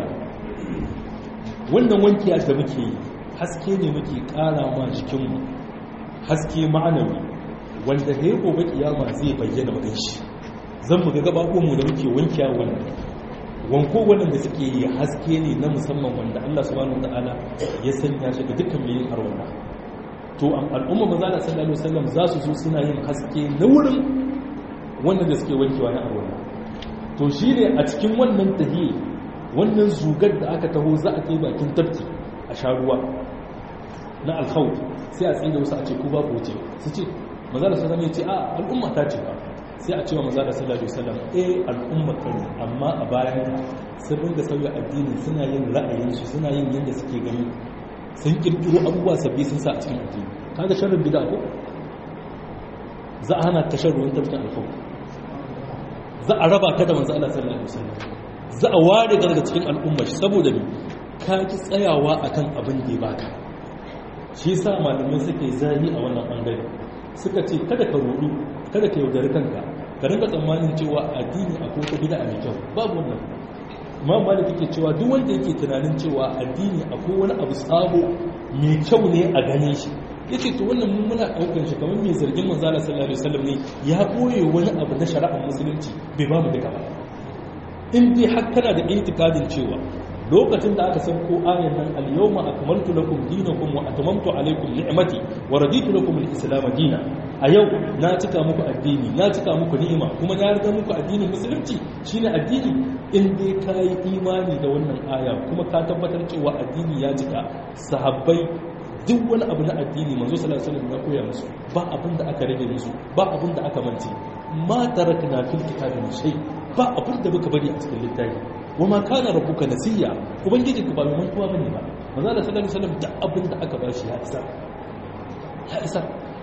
wannan wankiya da muke yi haske ne muke kara ma jikinmu haske ma'anawi wanda da ya gobe kiyama zai bayyana magan shi zan mu ga gabaɓonmu da muke wankiya wannan wanko wannan da suke yi haske ne na musamman wanda Allah subhanahu wataala ya sanya shi ga dukkan mai yin harwanda to al'umma maza da sallallahu alaihi wasallam za su zo suna yin haske na wurin wannan da suke wankewa na harwanda to shine a cikin wannan tahiyya wannan zugar da aka taho za a kai bakin tafki a sha ruwa na alkhawf sai a tsaye da wasu a ce ku ba ku wuce su ce maza da sallallahu ce a al'umma ta ce ba sai a cewa maza da sallallahu alaihi wasallam eh al'umma ta ne amma a bayan sun ringa sauya addini suna yin ra'ayinsu suna yin yadda suke gani sun kirkiro abubuwa sabbi sun sa a cikin addini kaga sharrin bid'a ko za a hana ka shan ruwan tafkin alkhawf za a raba ka da manzo Allah sallallahu alaihi wasallam za a ware daga cikin al'umma shi saboda me ka ki tsayawa akan abin da ya baka shi yasa malamai suke zahi a wannan bangare suka ce kada ka rudu kada ka yaudari kanka ka rinka tsammanin cewa addini akwai wata bid'a mai kyau babu wannan imam malik yake cewa duk wanda yake tunanin cewa addini akwai wani abu sabo mai kyau ne a ganin shi yace to wannan mun muna daukar shi kamar mai zargin manzo Allah sallallahu alaihi wasallam ne ya boye wani abu na shari'ar musulunci bai ba mu duka ba in dai har kana da itikadin cewa lokacin da aka san ko ayan nan al-yawma akmaltu lakum dinakum wa atmamtu alaykum ni'mati wa raditu lakum al-islam dinan a yau na cika muku addini na cika muku ni'ima kuma na riga muku addinin musulunci shine addini in dai kai imani da wannan aya kuma ka tabbatar cewa addini ya cika sahabbai duk wani abu na addini manzo sallallahu alaihi wasallam ya koya musu ba abin da aka rage musu ba abin da aka mance ma tarakna fil kitabi shay ba abin da muka bari a cikin littafi wa ma kana rabbuka nasiya ubangiji ku ba mai mantuwa bane ba manzo Allah sallallahu alaihi wasallam da abin da aka bashi ya isa ya isa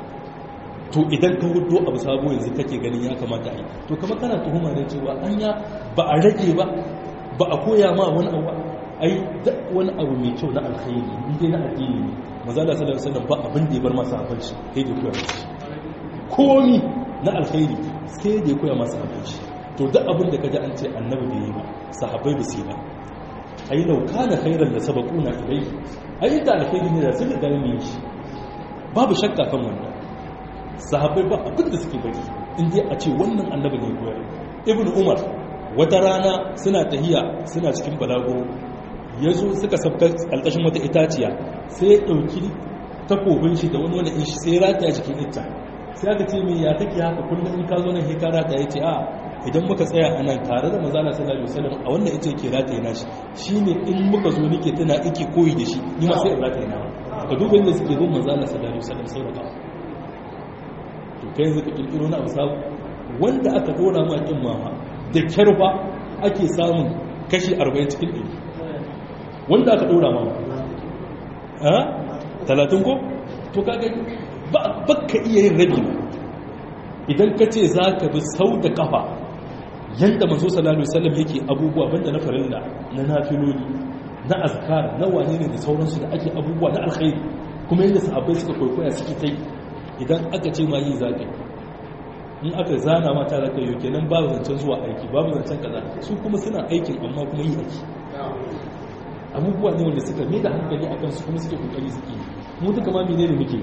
to idan ka hudo abu sabo yanzu kake ganin ya kamata a yi to kamar kana tuhuma ne cewa anya ba a rage ba ba a koya ma wani abu ai duk wani abu mai kyau na alkhairi in dai na addini ne manzo Allah sallallahu alaihi wasallam ba abin da ya bar masa hafanci sai da koya masa komi na alkhairi sai da ya koya masa hafanci to duk abin da kaji an ce annabi bai yi ba sahabbai ba su yi ba ai lau kana khairan da sabaquna ilayhi ai da alkhairi ne da sun da gane shi babu shakka kan wannan sahabbai ba abin da suke bari in dai a ce wannan annabi ne koyar ibnu umar wata rana suna tahiya suna cikin balago yazo suka sabta alƙashin wata itaciya sai ya dauki takobin shi da wani wanda in shi sai rataya jikin ita sai aka ce mai ya take haka kullum in ka zo nan hekara ta yace a idan muka tsaya a nan tare da manzala sallallahu alaihi wasallam a wannan ita ke rataye na shi shine in muka zo nake tana ike koyi da shi ni ma sai in rataye na ka duba inda suke bin manzala sallallahu alaihi wasallam sau da kawo to kai yanzu ka kirkiro na abu sabu wanda aka dora ma kin mama da kyarfa ake samun kashi 40 cikin 100 wanda aka dora ma a talatin ko to kaga ba ka iya yin rabi idan ka ce za ka bi sau da kafa yadda mazo sallallahu alaihi wasallam yake abubuwa banda na farilla na nafiloli na azkar na wane ne da sauransu da ake abubuwa na alkhairi kuma yadda sahabbai suka kwaikwaya suke tai idan aka ce ma yi zakai in aka zana mata da kai kenan babu zancen zuwa aiki babu zancen kaza su kuma suna aikin amma kuma yi aiki abubuwa ne wanda suka mai da hankali akan su kuma suke kokari suke mu duka ma menene muke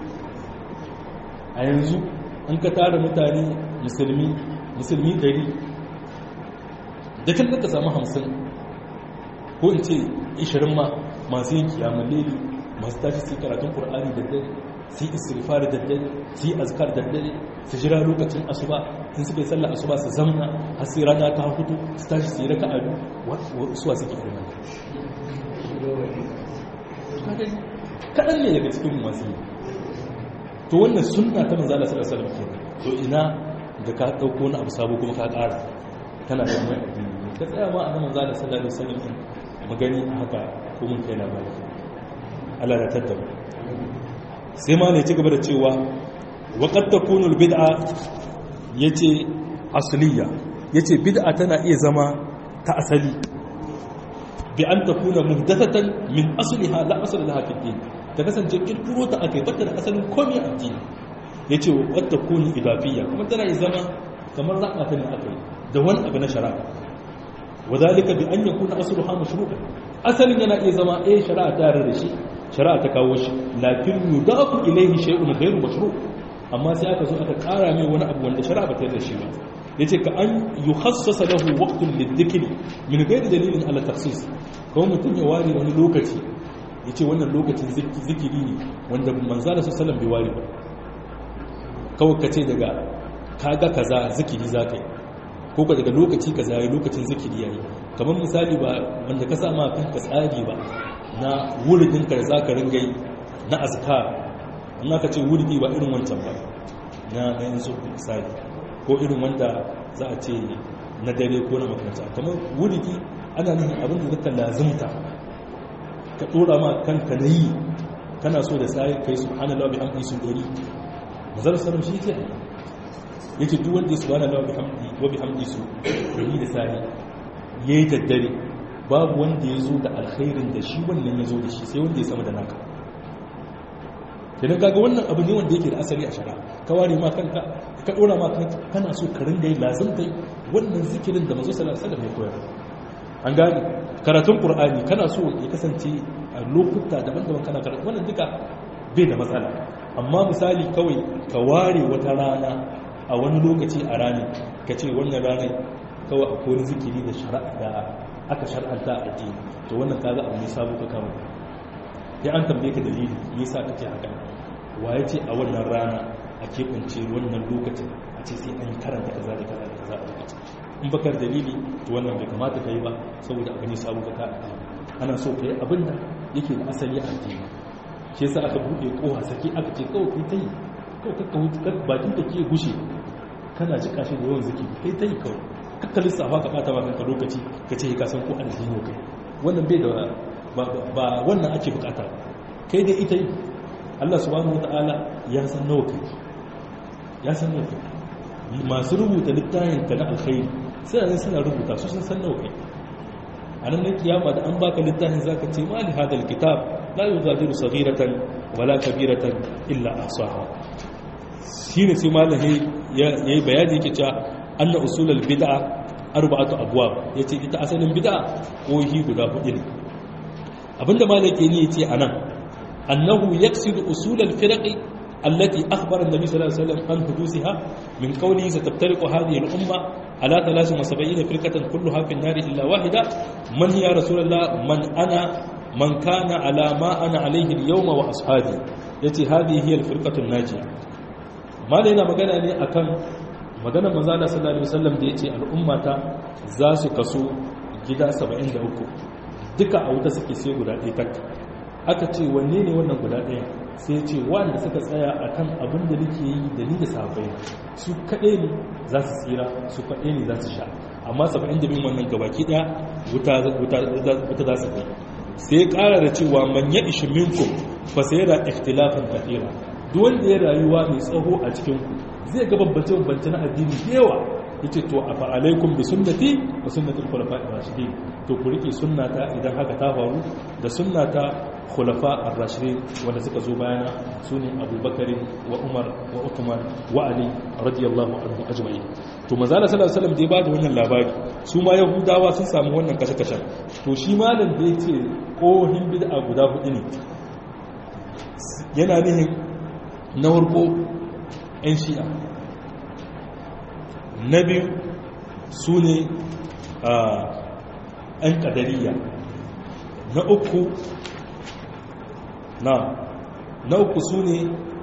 a yanzu an ka tara mutane musulmi musulmi ɗari da kan ka samu hamsin ko in ce ishirin ma masu yin kiyamun leli masu tashi su karatun ƙur'ani da dare su yi istirfari da dare su yi azkar da dare su jira lokacin asuba in suka yi sallar asuba su zamna har sai rana ta hudu su tashi su yi raka adu suwa suke irin kaɗan ne daga cikin masu yi to wannan sunna ta manzala sallallahu alaihi wasallam to ina da ka dauko wani abu sabo kuma ka ƙara kana da mai addini ka tsaya ma annabi manzala sallallahu alaihi wasallam mu gani a haka ko mun kai labari Allah ya tattaba sai ma ne ci gaba da cewa wa qad takunu al bid'a yace asliya yace bid'a tana iya zama ta asali bi an takuna muhdathatan min asliha la asla laha fi din ta kasance kirkiro ta akai bata da asalin komai a addini yace wa takunu idafiyya kuma tana iya zama kamar raka ta ne akai da wani abu na shari'a wadhalika bi an yakuna asluha mashru'an asalin yana iya zama eh shari'a ta yarda da shi shari'a ta kawo shi lakin yudafu ilayhi shay'un ghayru mashru' amma sai aka zo aka kara mai wani abu wanda shari'a ba ta yarda shi ba yace ka an yukhassasa lahu waqtun lidhikri min ghairi dalilin ala takhsis kawai mutum ya ware wani lokaci yace wannan lokacin zikiri ne wanda manzo Allah sallallahu bai ware ba kawai kace daga kaga kaza zikiri zaka yi ko ka daga lokaci kaza yayi lokacin zikiri yayi kamar misali ba wanda ka sama kanka tsari ba na wuridin ka za ka ringa yi na azkar in aka ce wuridi ba irin wancan ba na na yanzu misali ko irin wanda za a ce na dare ko na makaranta kamar wuridi ana nufin abin da zaka lazimta ka dora ma kanka na yi kana so da sai kai subhanallahi wa bihamdihi sun dori mazar sallam shi ke yake duk wanda ya subhanallahi wa bihamdihi wa bihamdihi su dori da sai yayi daddare babu wanda ya zo da alkhairin da shi wannan ya zo da shi sai wanda ya sama da naka idan kaga wannan abu ne wanda yake da asali a shara ka ware ma kanka ka dora ma kanka kana so ka ringa yi lazimtai wannan zikirin da manzo sallallahu alaihi wasallam ya koyar an gane karatun qur'ani kana so ya kasance a lokuta daban-daban kana karatu wannan duka bai da matsala amma misali kawai ka ware wata rana a wani lokaci a ranar ka ce wannan ranar kawai akwai wani zikiri da shari'a da aka shar'anta a addini to wannan kaga abu ne sabo ka kama ya an tambaye ka dalili me yasa kake haka waye ce a wannan rana a keɓance wannan lokacin a ce sai an karanta kaza da kaza da kaza a lokacin in bakar dalili to wannan bai kamata ka yi ba saboda abu ne sabo ka ka ana so ka yi abin da yake da asali a addini shi yasa aka buɗe kowa saki aka ce kawai kai ta yi kawai kakka hutu bakin da ke gushe kana jika shi da yawan zikiri kai ta yi kawai kakka lissafa ka bata maka ka lokaci ka ce ka san ko addini kai wannan bai da ba wannan ake bukata kai dai ita yi Allah subhanahu wataala ya san nawa kai ya san nawa kai masu rubuta littafin ka na alkhairi suna ne suna rubuta su sun san nawa kai a nan na kiyama da an baka littafin zaka ce ma li hadal kitab la yughadiru saghiratan wala kabiratan illa ahsaha shine sai malahi yayi bayani yake cewa anna usulul bid'a arba'atu abwab yace ita asalin bid'a kohi guda hudu ne abinda malaki ne yace anan annahu yaqsidu usulul firqi التي أخبر النبي صلى الله عليه وسلم عن حدوثها من قوله ستفترق هذه الأمة على 73 فرقة كلها في النار إلا واحدة من يا رسول الله من أنا من كان على ما أنا عليه اليوم وأصحابي يتي هذه هي الفرقة الناجية ما لنا مغانا ne akan maganar manzana sallallahu alaihi wasallam da yace al'ummata za su kaso gida 73 duka a wuta suke sai guda ɗaya tak aka ce wanne ne wannan guda ɗaya sai ce wanda suka tsaya akan abin da nake yi da ni da sahabbai su kaɗai ne za su tsira su kaɗai ne za su sha amma 70 wannan gabaki ɗaya wuta za su kai sai ƙara da cewa man ya ishi minkum fa sai da ikhtilafan kathira duk wanda ya rayuwa mai tsaho a cikin ku zai ga bambance bambance na addini da yawa yace to afa alaikum bi sunnati wa sunnatul khulafa'i rashidin to ku rike sunnata idan haka ta faru da sunnata khulafa ar-rashidin wanda suka zo bayana sune Abubakar wa Umar wa Uthman wa Ali radiyallahu anhu ajma'in to manzo Allah sallallahu alaihi wasallam da ya bada wannan labari su ma yahudawa sun samu wannan kashe-kashe to shi malam da yace kohin bid'a guda hudu ne yana nihin na farko 'yan shi'a na biyu su ne 'yan ƙadariya na uku na na uku su ne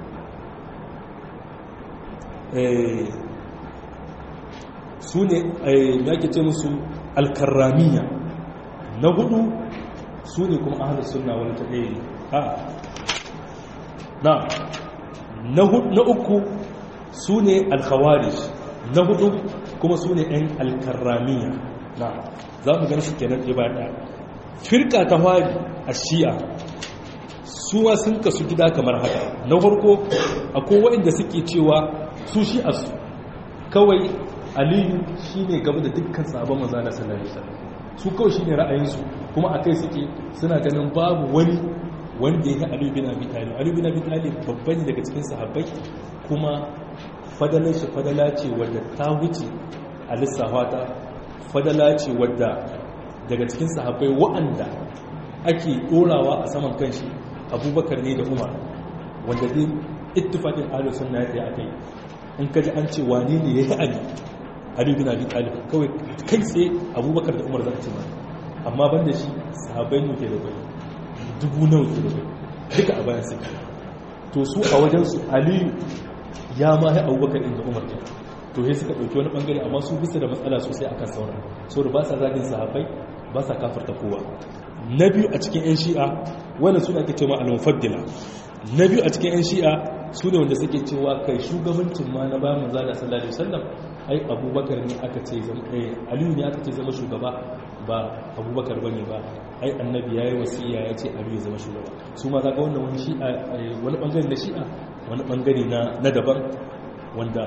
su ne ya ke ce musu alkarramiya na hudu su ne kuma ahalar suna wani ta ɗaya na na uku su ne alkhawarij na hudu kuma su ne 'yan alkarramiya na za mu gan su kenan ɗaya bayan ɗaya firka ta fari a shi'a suwa sun kasu gida kamar haka na farko akwai waɗanda suke cewa su shi'a su kawai aliyu shine gaba da dukkan sabon manzo Allah sallallahu alaihi wasallam su kawai shine ra'ayinsu kuma akai suke suna ganin babu wani wanda ya Ali bin Abi Talib Ali bin Abi Talib babban daga cikin sahabbai kuma fadalar shi fadala ce wadda ta wuce a lissafa ta fadala ce wadda daga cikin sahabbai wa'anda ake dorawa a saman kanshi abubakar ne da umar wanda dai ittifaqin ahlus sunna ya akai in kaji an ce wani ne yayi ali ali bin abi talib kawai kai tsaye abubakar da umar zaka ce ma amma banda shi sahabbai ne ke da bai dubu nawa ke da bai duka a bayan sai to su a wajen su aliyu ya ma ya abubakar inda umar ne to sai suka ɗauki wani ɓangare amma su bisa da matsala sosai akan sauran so da ba sa zagin sahabbai ba sa kafarta kowa na biyu a cikin 'yan shi'a wanda suna ke cewa al-mufaddila na biyu a cikin 'yan shi'a su ne wanda suke cewa kai shugabancin ma na bayan manzo da sallallahu alaihi wasallam ai abubakar ne aka ce zama eh aliyu ne aka ce zama shugaba ba abubakar bane ba ai annabi yayi wasiya ya ce aliyu ya zama shugaba su ma kaga wannan wani shi'a wani bangare na shi'a wani bangare na na daban wanda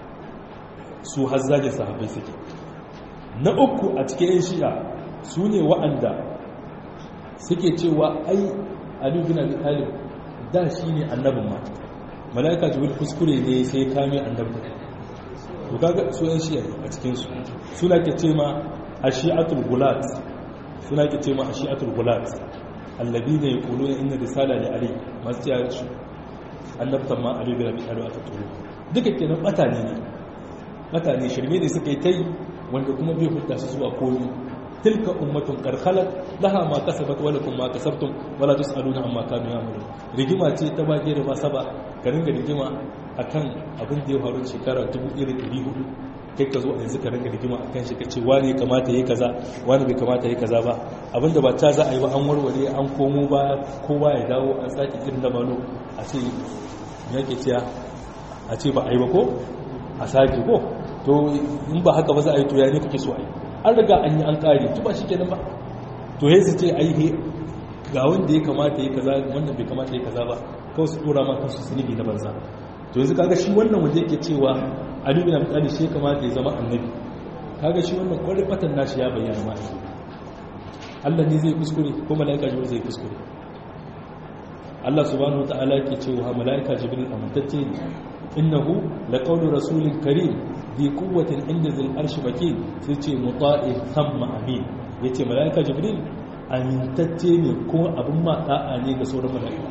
su hazzajin sahabbai suke na uku a cikin 'yan shi'a su ne wa'anda suke cewa ai aliyu bin abi talib da shi ne annabin ma mala'ika jibril kuskure ne sai kame annabin to kaga su 'yan shi'a a cikin su suna ke ce ma ashi'atul gulat suna ke ce ma ashi'atul gulat allabi ne kulu na inna risala da ali masu cewa su annabtan ma aliyu bin abi talib aka turo duka kenan batane ne batane shirme ne suka yi ta yi wanda kuma bai hutta su zuwa komi tilka ummatun karkhalat laha ma kasabat wa lakum ma kasabtum wala tusaluna amma kanu ya'malun rigima ce ta bage da ba saba ka ringa rigima akan abin da ya faru shekara 1400 kai ka zo a yanzu ka ringa rigima akan shi kace wani kamata yayi kaza wani bai kamata yayi kaza ba abinda ba ta za a yi ba an warware an komo ba kowa ya dawo an saki irin da malo a ce yake ciya a ce ba a yi ba ko a saki ko to in ba haka ba za a yi to ya ne kake so a yi an riga an yi an kare to ba shi kenan ba to ya su ce ai he ga wanda ya kamata ya kaza wanda bai kamata ya kaza ba kawai su dora ma kansu zunubi na banza to yanzu kaga shi wannan wanda yake cewa Ali bin Abi Talib shi kamata ya zama annabi kaga shi wannan kwarin fatan nashi ya bayyana ma Allah ne zai kuskure ko malaika jibril zai kuskure Allah subhanahu wataala yake cewa malaika jibril amintacce ne innahu laqawlu rasulin karim bi quwwatin inda zil arshi makin sai ce muta'in thumma amin yace malaika jibril amintacce ne ko abin ma da'a ne ga sauran malaika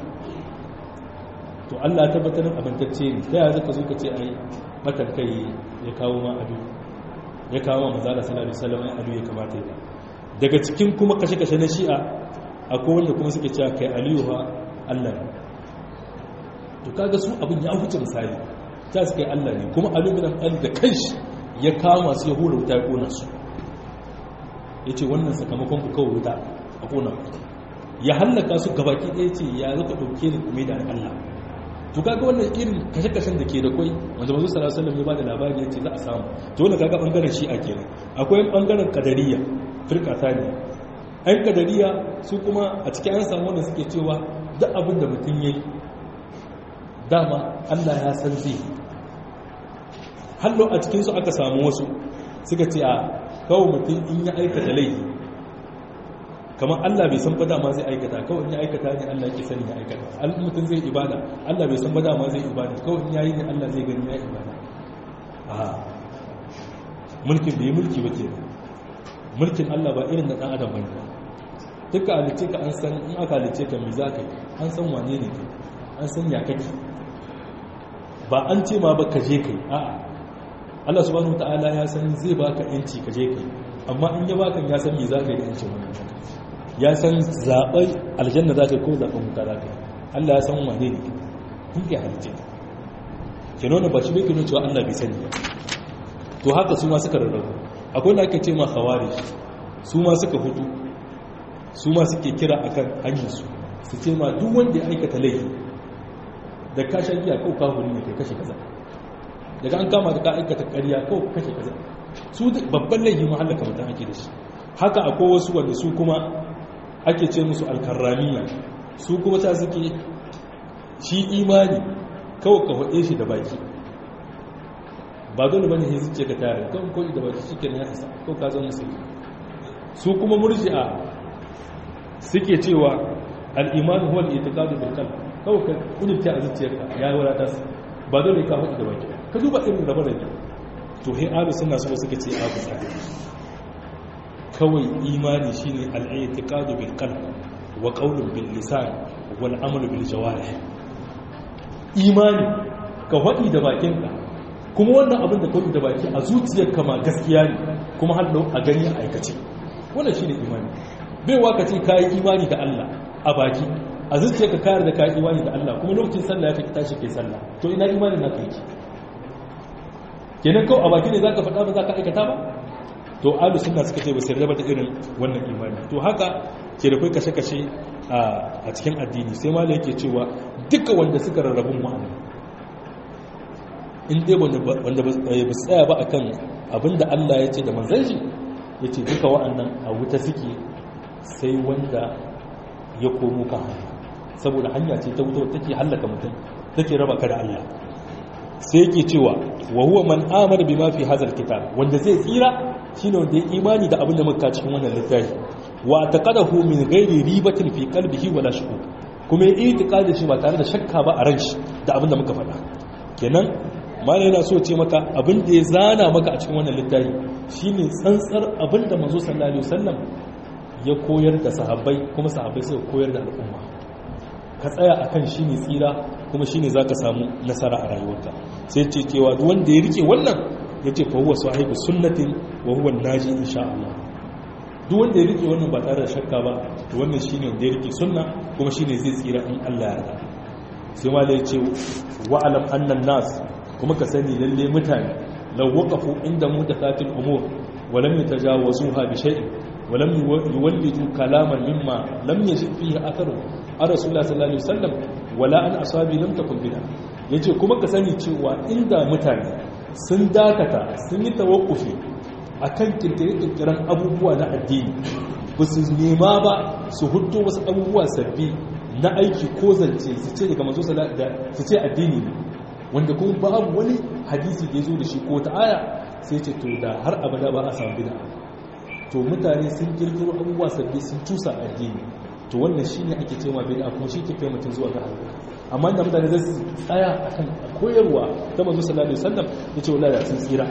to Allah tabbatar amintacce ne sai ya zaka zo ka ce ai matan kai ya kawo ma adu ya kawo ma manzala sallallahu alaihi wasallam ai adu ya kamata ya daga cikin kuma kashe-kashe na shi'a akwai wanda kuma suke cewa kai aliyu ha Allah to kaga su abin ya huce misali ta su kai Allah ne kuma aluminan ɗan da kanshi ya kama su ya hura wuta ya ƙona su ya ce wannan sakamakon ku kawai wuta a ƙona ya hallaka su gabaki ɗaya ce ya zaka ɗauke ni kuma da Allah to kaga wannan irin kashe-kashen da ke da kwai wanda mazu sallallahu alaihi ya ba da labari ya ce za a samu to wannan kaga bangaren shi a kenan akwai bangaren kadariya firka ne ɗan kadariya su kuma a cikin an samu wanda suke cewa duk abin da mutum ya yi dama Allah ya san zai hallo a cikinsu aka samu wasu suka ce a kawo mutum in ya aikata laifi kamar Allah bai san ba dama zai aikata kawai in ya aikata ne Allah yake sani ya aikata al mutum zai ibada Allah bai san ba dama zai ibada kawai in yayi ne Allah zai gani ya ibada a mulkin bai mulki ba ke mulkin Allah ba irin na dan adam bane duka halice ka an san in aka halice ka me za ka yi an san wane ne kai an san ya kake ba an ce ma ba ka je kai a'a Allah subhanahu wataala ya san zai baka yanci ka je kai amma in ya baka ya san me za ka yi da yancin wannan ya san zaɓar aljanna za ka ko zaɓar wuta za ka yi Allah ya san wane ne kun ke halice ke nuna ba shi bai ke cewa Allah bai sani to haka su ma suka rarrabu akwai da ake ce ma hawari su ma suka hutu su ma suke kira akan hanyarsu su ce ma duk wanda ya aikata laifi da ka sha giya ko ka huri ne kai kashe kaza daga an kama da ka aikata ƙarya ko kashe kaza su babban laifi ma halaka mutum ake da shi haka akwai wasu wanda su kuma ake ce musu alkarramiya su kuma ta suke shi imani kawai ka faɗe shi da baki ba dole bane sai zuciya ka tare kan ko da baki shikenan ya isa ko ka zama musulmi su kuma murji'a suke cewa al-iman huwa al-i'tiqadu bil qalb kawai ka kudurta a zuciyarka ya yi wadata ba dole ka faɗi da baki ka duba irin rabar da to he alu suna so suka ce abu tsari kawai imani shine al-i'tiqadu bil qalb wa qawlun bil lisan wal amalu bil jawarih imani ka faɗi da bakinka kuma wannan abin da kawai da baki a zuciyarka ma gaskiya ne kuma har a gani a aikace wannan shine imani bai waka ce kayi imani da Allah a baki a zuciyarka kayar da kayi imani da Allah kuma lokacin sallah ya kai tashi kai sallah to ina imanin naka yake kenan kawai a baki ne zaka faɗa ba zaka aikata ba to alu sunna suka ce ba sai raba da irin wannan imani to haka ke da kai kashe-kashe a cikin addini sai malai yake cewa duka wanda suka rarrabun ma'ana in dai wanda ba su tsaya ba akan abinda Allah ya ce da manzan shi ya ce duka wa'annan a wuta suke sai wanda ya komo kan hanya saboda hanya ce ta wuta take hallaka mutum take raba ka da Allah sai yake cewa wa huwa man amana bima fi hadha alkitab wanda zai tsira shine wanda ya imani da abin da muka cikin wannan littafi wa taqadahu min ghairi ribatin fi qalbihi wala shukuk kuma ya itiqadi shi ba tare da shakka ba a ran shi da abin da muka faɗa kenan malai yana so ce maka abin da ya zana maka a cikin wannan littafi shine tsantsar abin da manzo sallallahu alaihi wasallam ya koyar da sahabbai kuma sahabbai suka koyar da al'umma ka tsaya akan shine tsira kuma shine zaka samu nasara a rayuwarka sai ce cewa duk wanda ya rike wannan yace fa huwa sahibu sunnatin wa huwa naji insha Allah duk wanda ya rike wannan ba tare da shakka ba to wannan shine wanda ya rike sunna kuma shine zai tsira in Allah ya yarda sai malai ya ce wa alam annan nas kuma ka sani lalle mutane law waqafu inda mutathatil umur wa lam yatajawazuha bi shay'in wa lam yuwallidu kalaman mimma lam yajid fihi atharu a rasulullah sallallahu alaihi wasallam wala an asabi lam takun bida yace kuma ka sani cewa inda mutane sun dakata sun yi tawakkufi akan kirkire-kirkiren abubuwa na addini ba su nema ba su hudu wasu abubuwa sabbi na aiki ko zance su ce daga mazo su ce addini ne wanda kuma babu wani hadisi da ya zo da shi ko ta aya sai ce to da har abada ba a samu bida to mutane sun kirkiro abubuwa sabbi sun cusa addini to wannan shi ne ake cewa bida kuma shi ke kai mutum zuwa ga halaka amma da mutane zai su tsaya akan koyarwa ta manzo sallallahu alaihi wasallam yace wallahi sun tsira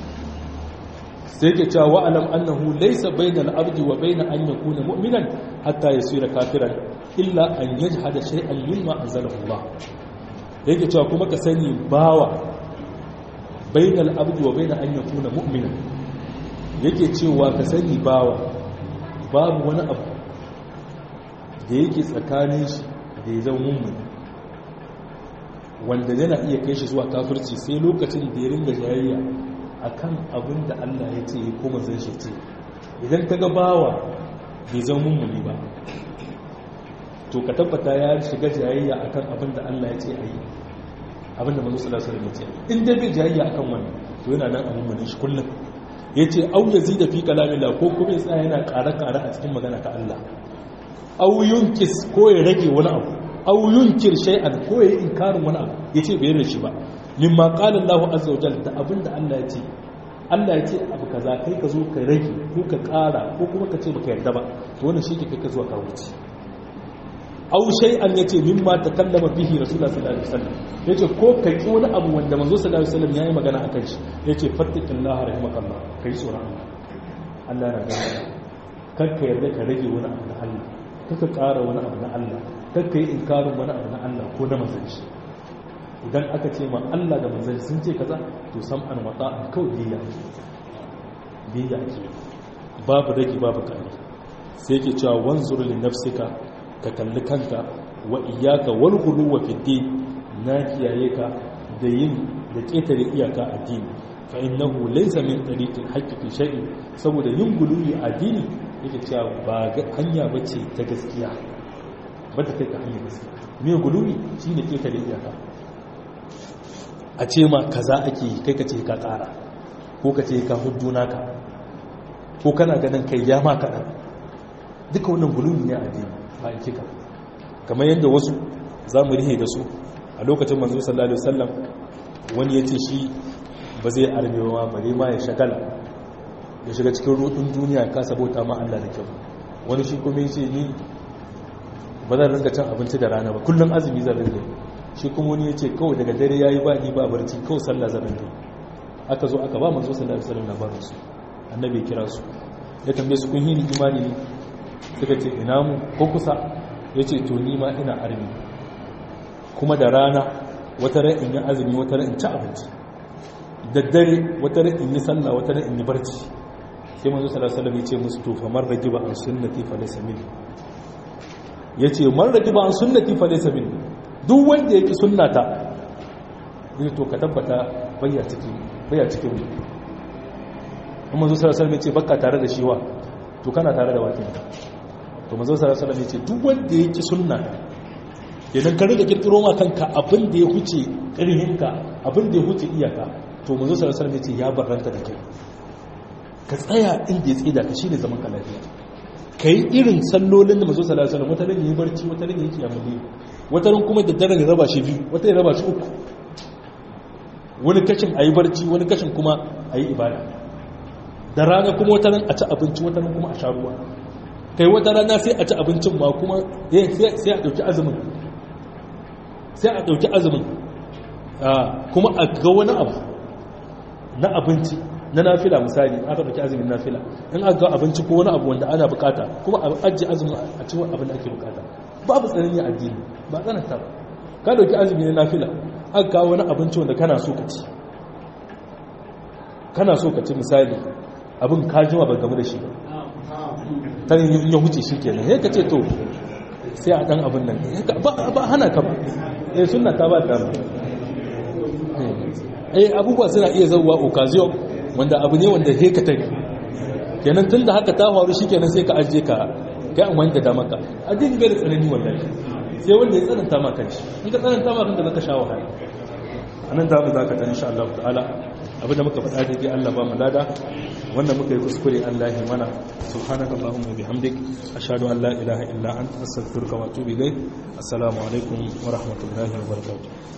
sai yake cewa wa'alam annahu laysa bainal abdi wa bain an yakuna mu'minan hatta yasira kafiran illa an yajhada shay'an mimma anzalahu Allah yake cewa kuma ka sani bawa bainal abdi wa bain an yakuna mu'minan yake cewa ka sani bawa babu wani abu da yake tsakanin shi da ya zama mummuni wanda yana iya kai shi zuwa kafirci sai lokacin da ya ringa jayayya akan abin da Allah ya ce ko manzon shi ce idan ka ga bawa bai zama mummuni ba to ka tabbata ya shiga jayayya akan abin da Allah ya ce a yi abin da manzo sallallahu alaihi wasallam ya ce in dai bai jayayya akan wannan to yana nan a mummunin shi kullum yace au yazida fi kalamillah ko kuma ya tsaya yana ƙara-ƙara a cikin magana ta Allah au yunkis ko ya rage wani abu au yunkir shay'an ko ya yi inkarin wani abu yace bai yarda shi ba mimma qala Allahu azza wa jalla da abinda Allah ya ce Allah ya ce abu kaza kai ka zo ka rage ko ka ƙara ko kuma ka ce baka yarda ba to wannan shi ke kai ka zuwa ka wuce aw shay'an yace mimma takallama bihi rasulullah sallallahu alaihi wasallam yace ko ka ki wani abu wanda manzo sallallahu alaihi wasallam yayi magana akan shi yace fattaqillaha rahimakallah kai tsoron Allah Allah na gani kar ka yarda ka rage wani abu na Allah kar ka ƙara wani abu na Allah kar ka yi inkarin wani abu na Allah ko na manzon shi idan aka ce ma Allah da manzon sun ce kaza to sam'an wata'an kawai biyya biyya ake babu rage babu kare sai yake cewa wanzur li nafsika ka kalli kanka wa iyaka wal ghuluwa fi din na kiyaye ka da yin da ketare iyaka addini fa innahu laysa min tariqil haqqi fi shay'in saboda yin guluwi addini yake cewa ba hanya bace ta gaskiya ba ta kai ka hanya gaskiya me guluwi shine ketare iyaka a ce ma kaza ake yi kai ka ce ka ƙara ko ka ce ka hudu naka ko kana ganin kai ya ma kaɗan duka wannan gulumi ne a addini ba a kika kamar yadda wasu za mu rihe da su a lokacin manzo sallallahu alaihi wasallam wani ya ce shi ba zai armewa bare ma ya shagala ya shiga cikin rudin duniya ka sabota ma Allah da kyau wani shi kuma yace ni ba zan ringa cin abinci da rana ba kullum azumi zan ringa shi kuma wani yace kawai daga dare yayi ba ni ba barci kawai sallah zan ringa aka zo aka ba manzo sallallahu alaihi wasallam labarin su annabi ya kira su ya tambaye su kun yi ni imani ne suka ce ina mu ko kusa yace to ni ma ina armi kuma da rana wata ran in yi azumi wata ran in ci abinci daddare wata ran in yi sallah wata ran in yi barci sai manzo sallallahu alaihi wasallam ya ce musu to fa man rajiba an sunnati fa laysa minni yace man rajiba an sunnati fa laysa minni duk wanda yake sunnata ne to ka tabbata bayya cikin bayya cikin mu kuma manzo sallallahu alaihi wasallam ya ce bakka tare da shi wa to kana tare da wakin to manzo sallallahu alaihi wasallam ya ce duk wanda yake sunna idan ka riga kirkiro ma kanka abin da ya huce ƙarhinka abin da ya huce iyaka to manzo sallallahu alaihi wasallam ya ce ya barranta da kai ka tsaya inda ya tsida ka shine zaman ka lafiya kai irin sallolin da manzo sallallahu alaihi wasallam wata ran yi barci wata ran yi kiyamuli wata ran kuma da daren ya raba shi biyu wata ya raba shi uku wani kashin ayi barci wani kashin kuma ayi ibada da rana kuma wata ran a ci abinci wata ran kuma a sha ruwa kai wata rana sai a ci abincin ma kuma sai a dauki azumin sai a dauki azumin kuma a ga wani abu na abinci na nafila misali aka dauki azumin nafila in aka ga abinci ko wani abu wanda ana bukata kuma a ajiye azumin a cikin abin da ake bukata babu tsanani addini ba tsananta ba ka dauki azumi na nafila aka kawo wani abinci wanda kana so ka ci kana so ka ci misali abin ka jima ba game da shi ta yin ya huce shi kenan ya ka ce to sai a dan abin nan ba hana ka ba eh sunna ta ba ta ba eh abubuwa suna iya zauwa occasion wanda abu ne wanda he ka tare kenan tun da haka ta faru shi kenan sai ka ajiye ka kai an wanda dama ka addini bai da tsanani wallahi sai wanda ya tsananta ma kanshi in ka tsananta ma kanka zaka sha wahala anan da mu zaka ta insha Allah ta'ala abin da muka faɗa daidai Allah ba mu lada wanda muka yi kuskure Allah ya mana subhanakallahumma wa bihamdik ashhadu an la ilaha illa anta astaghfiruka wa atubu ilayk assalamu alaikum wa rahmatullahi wa barakatuh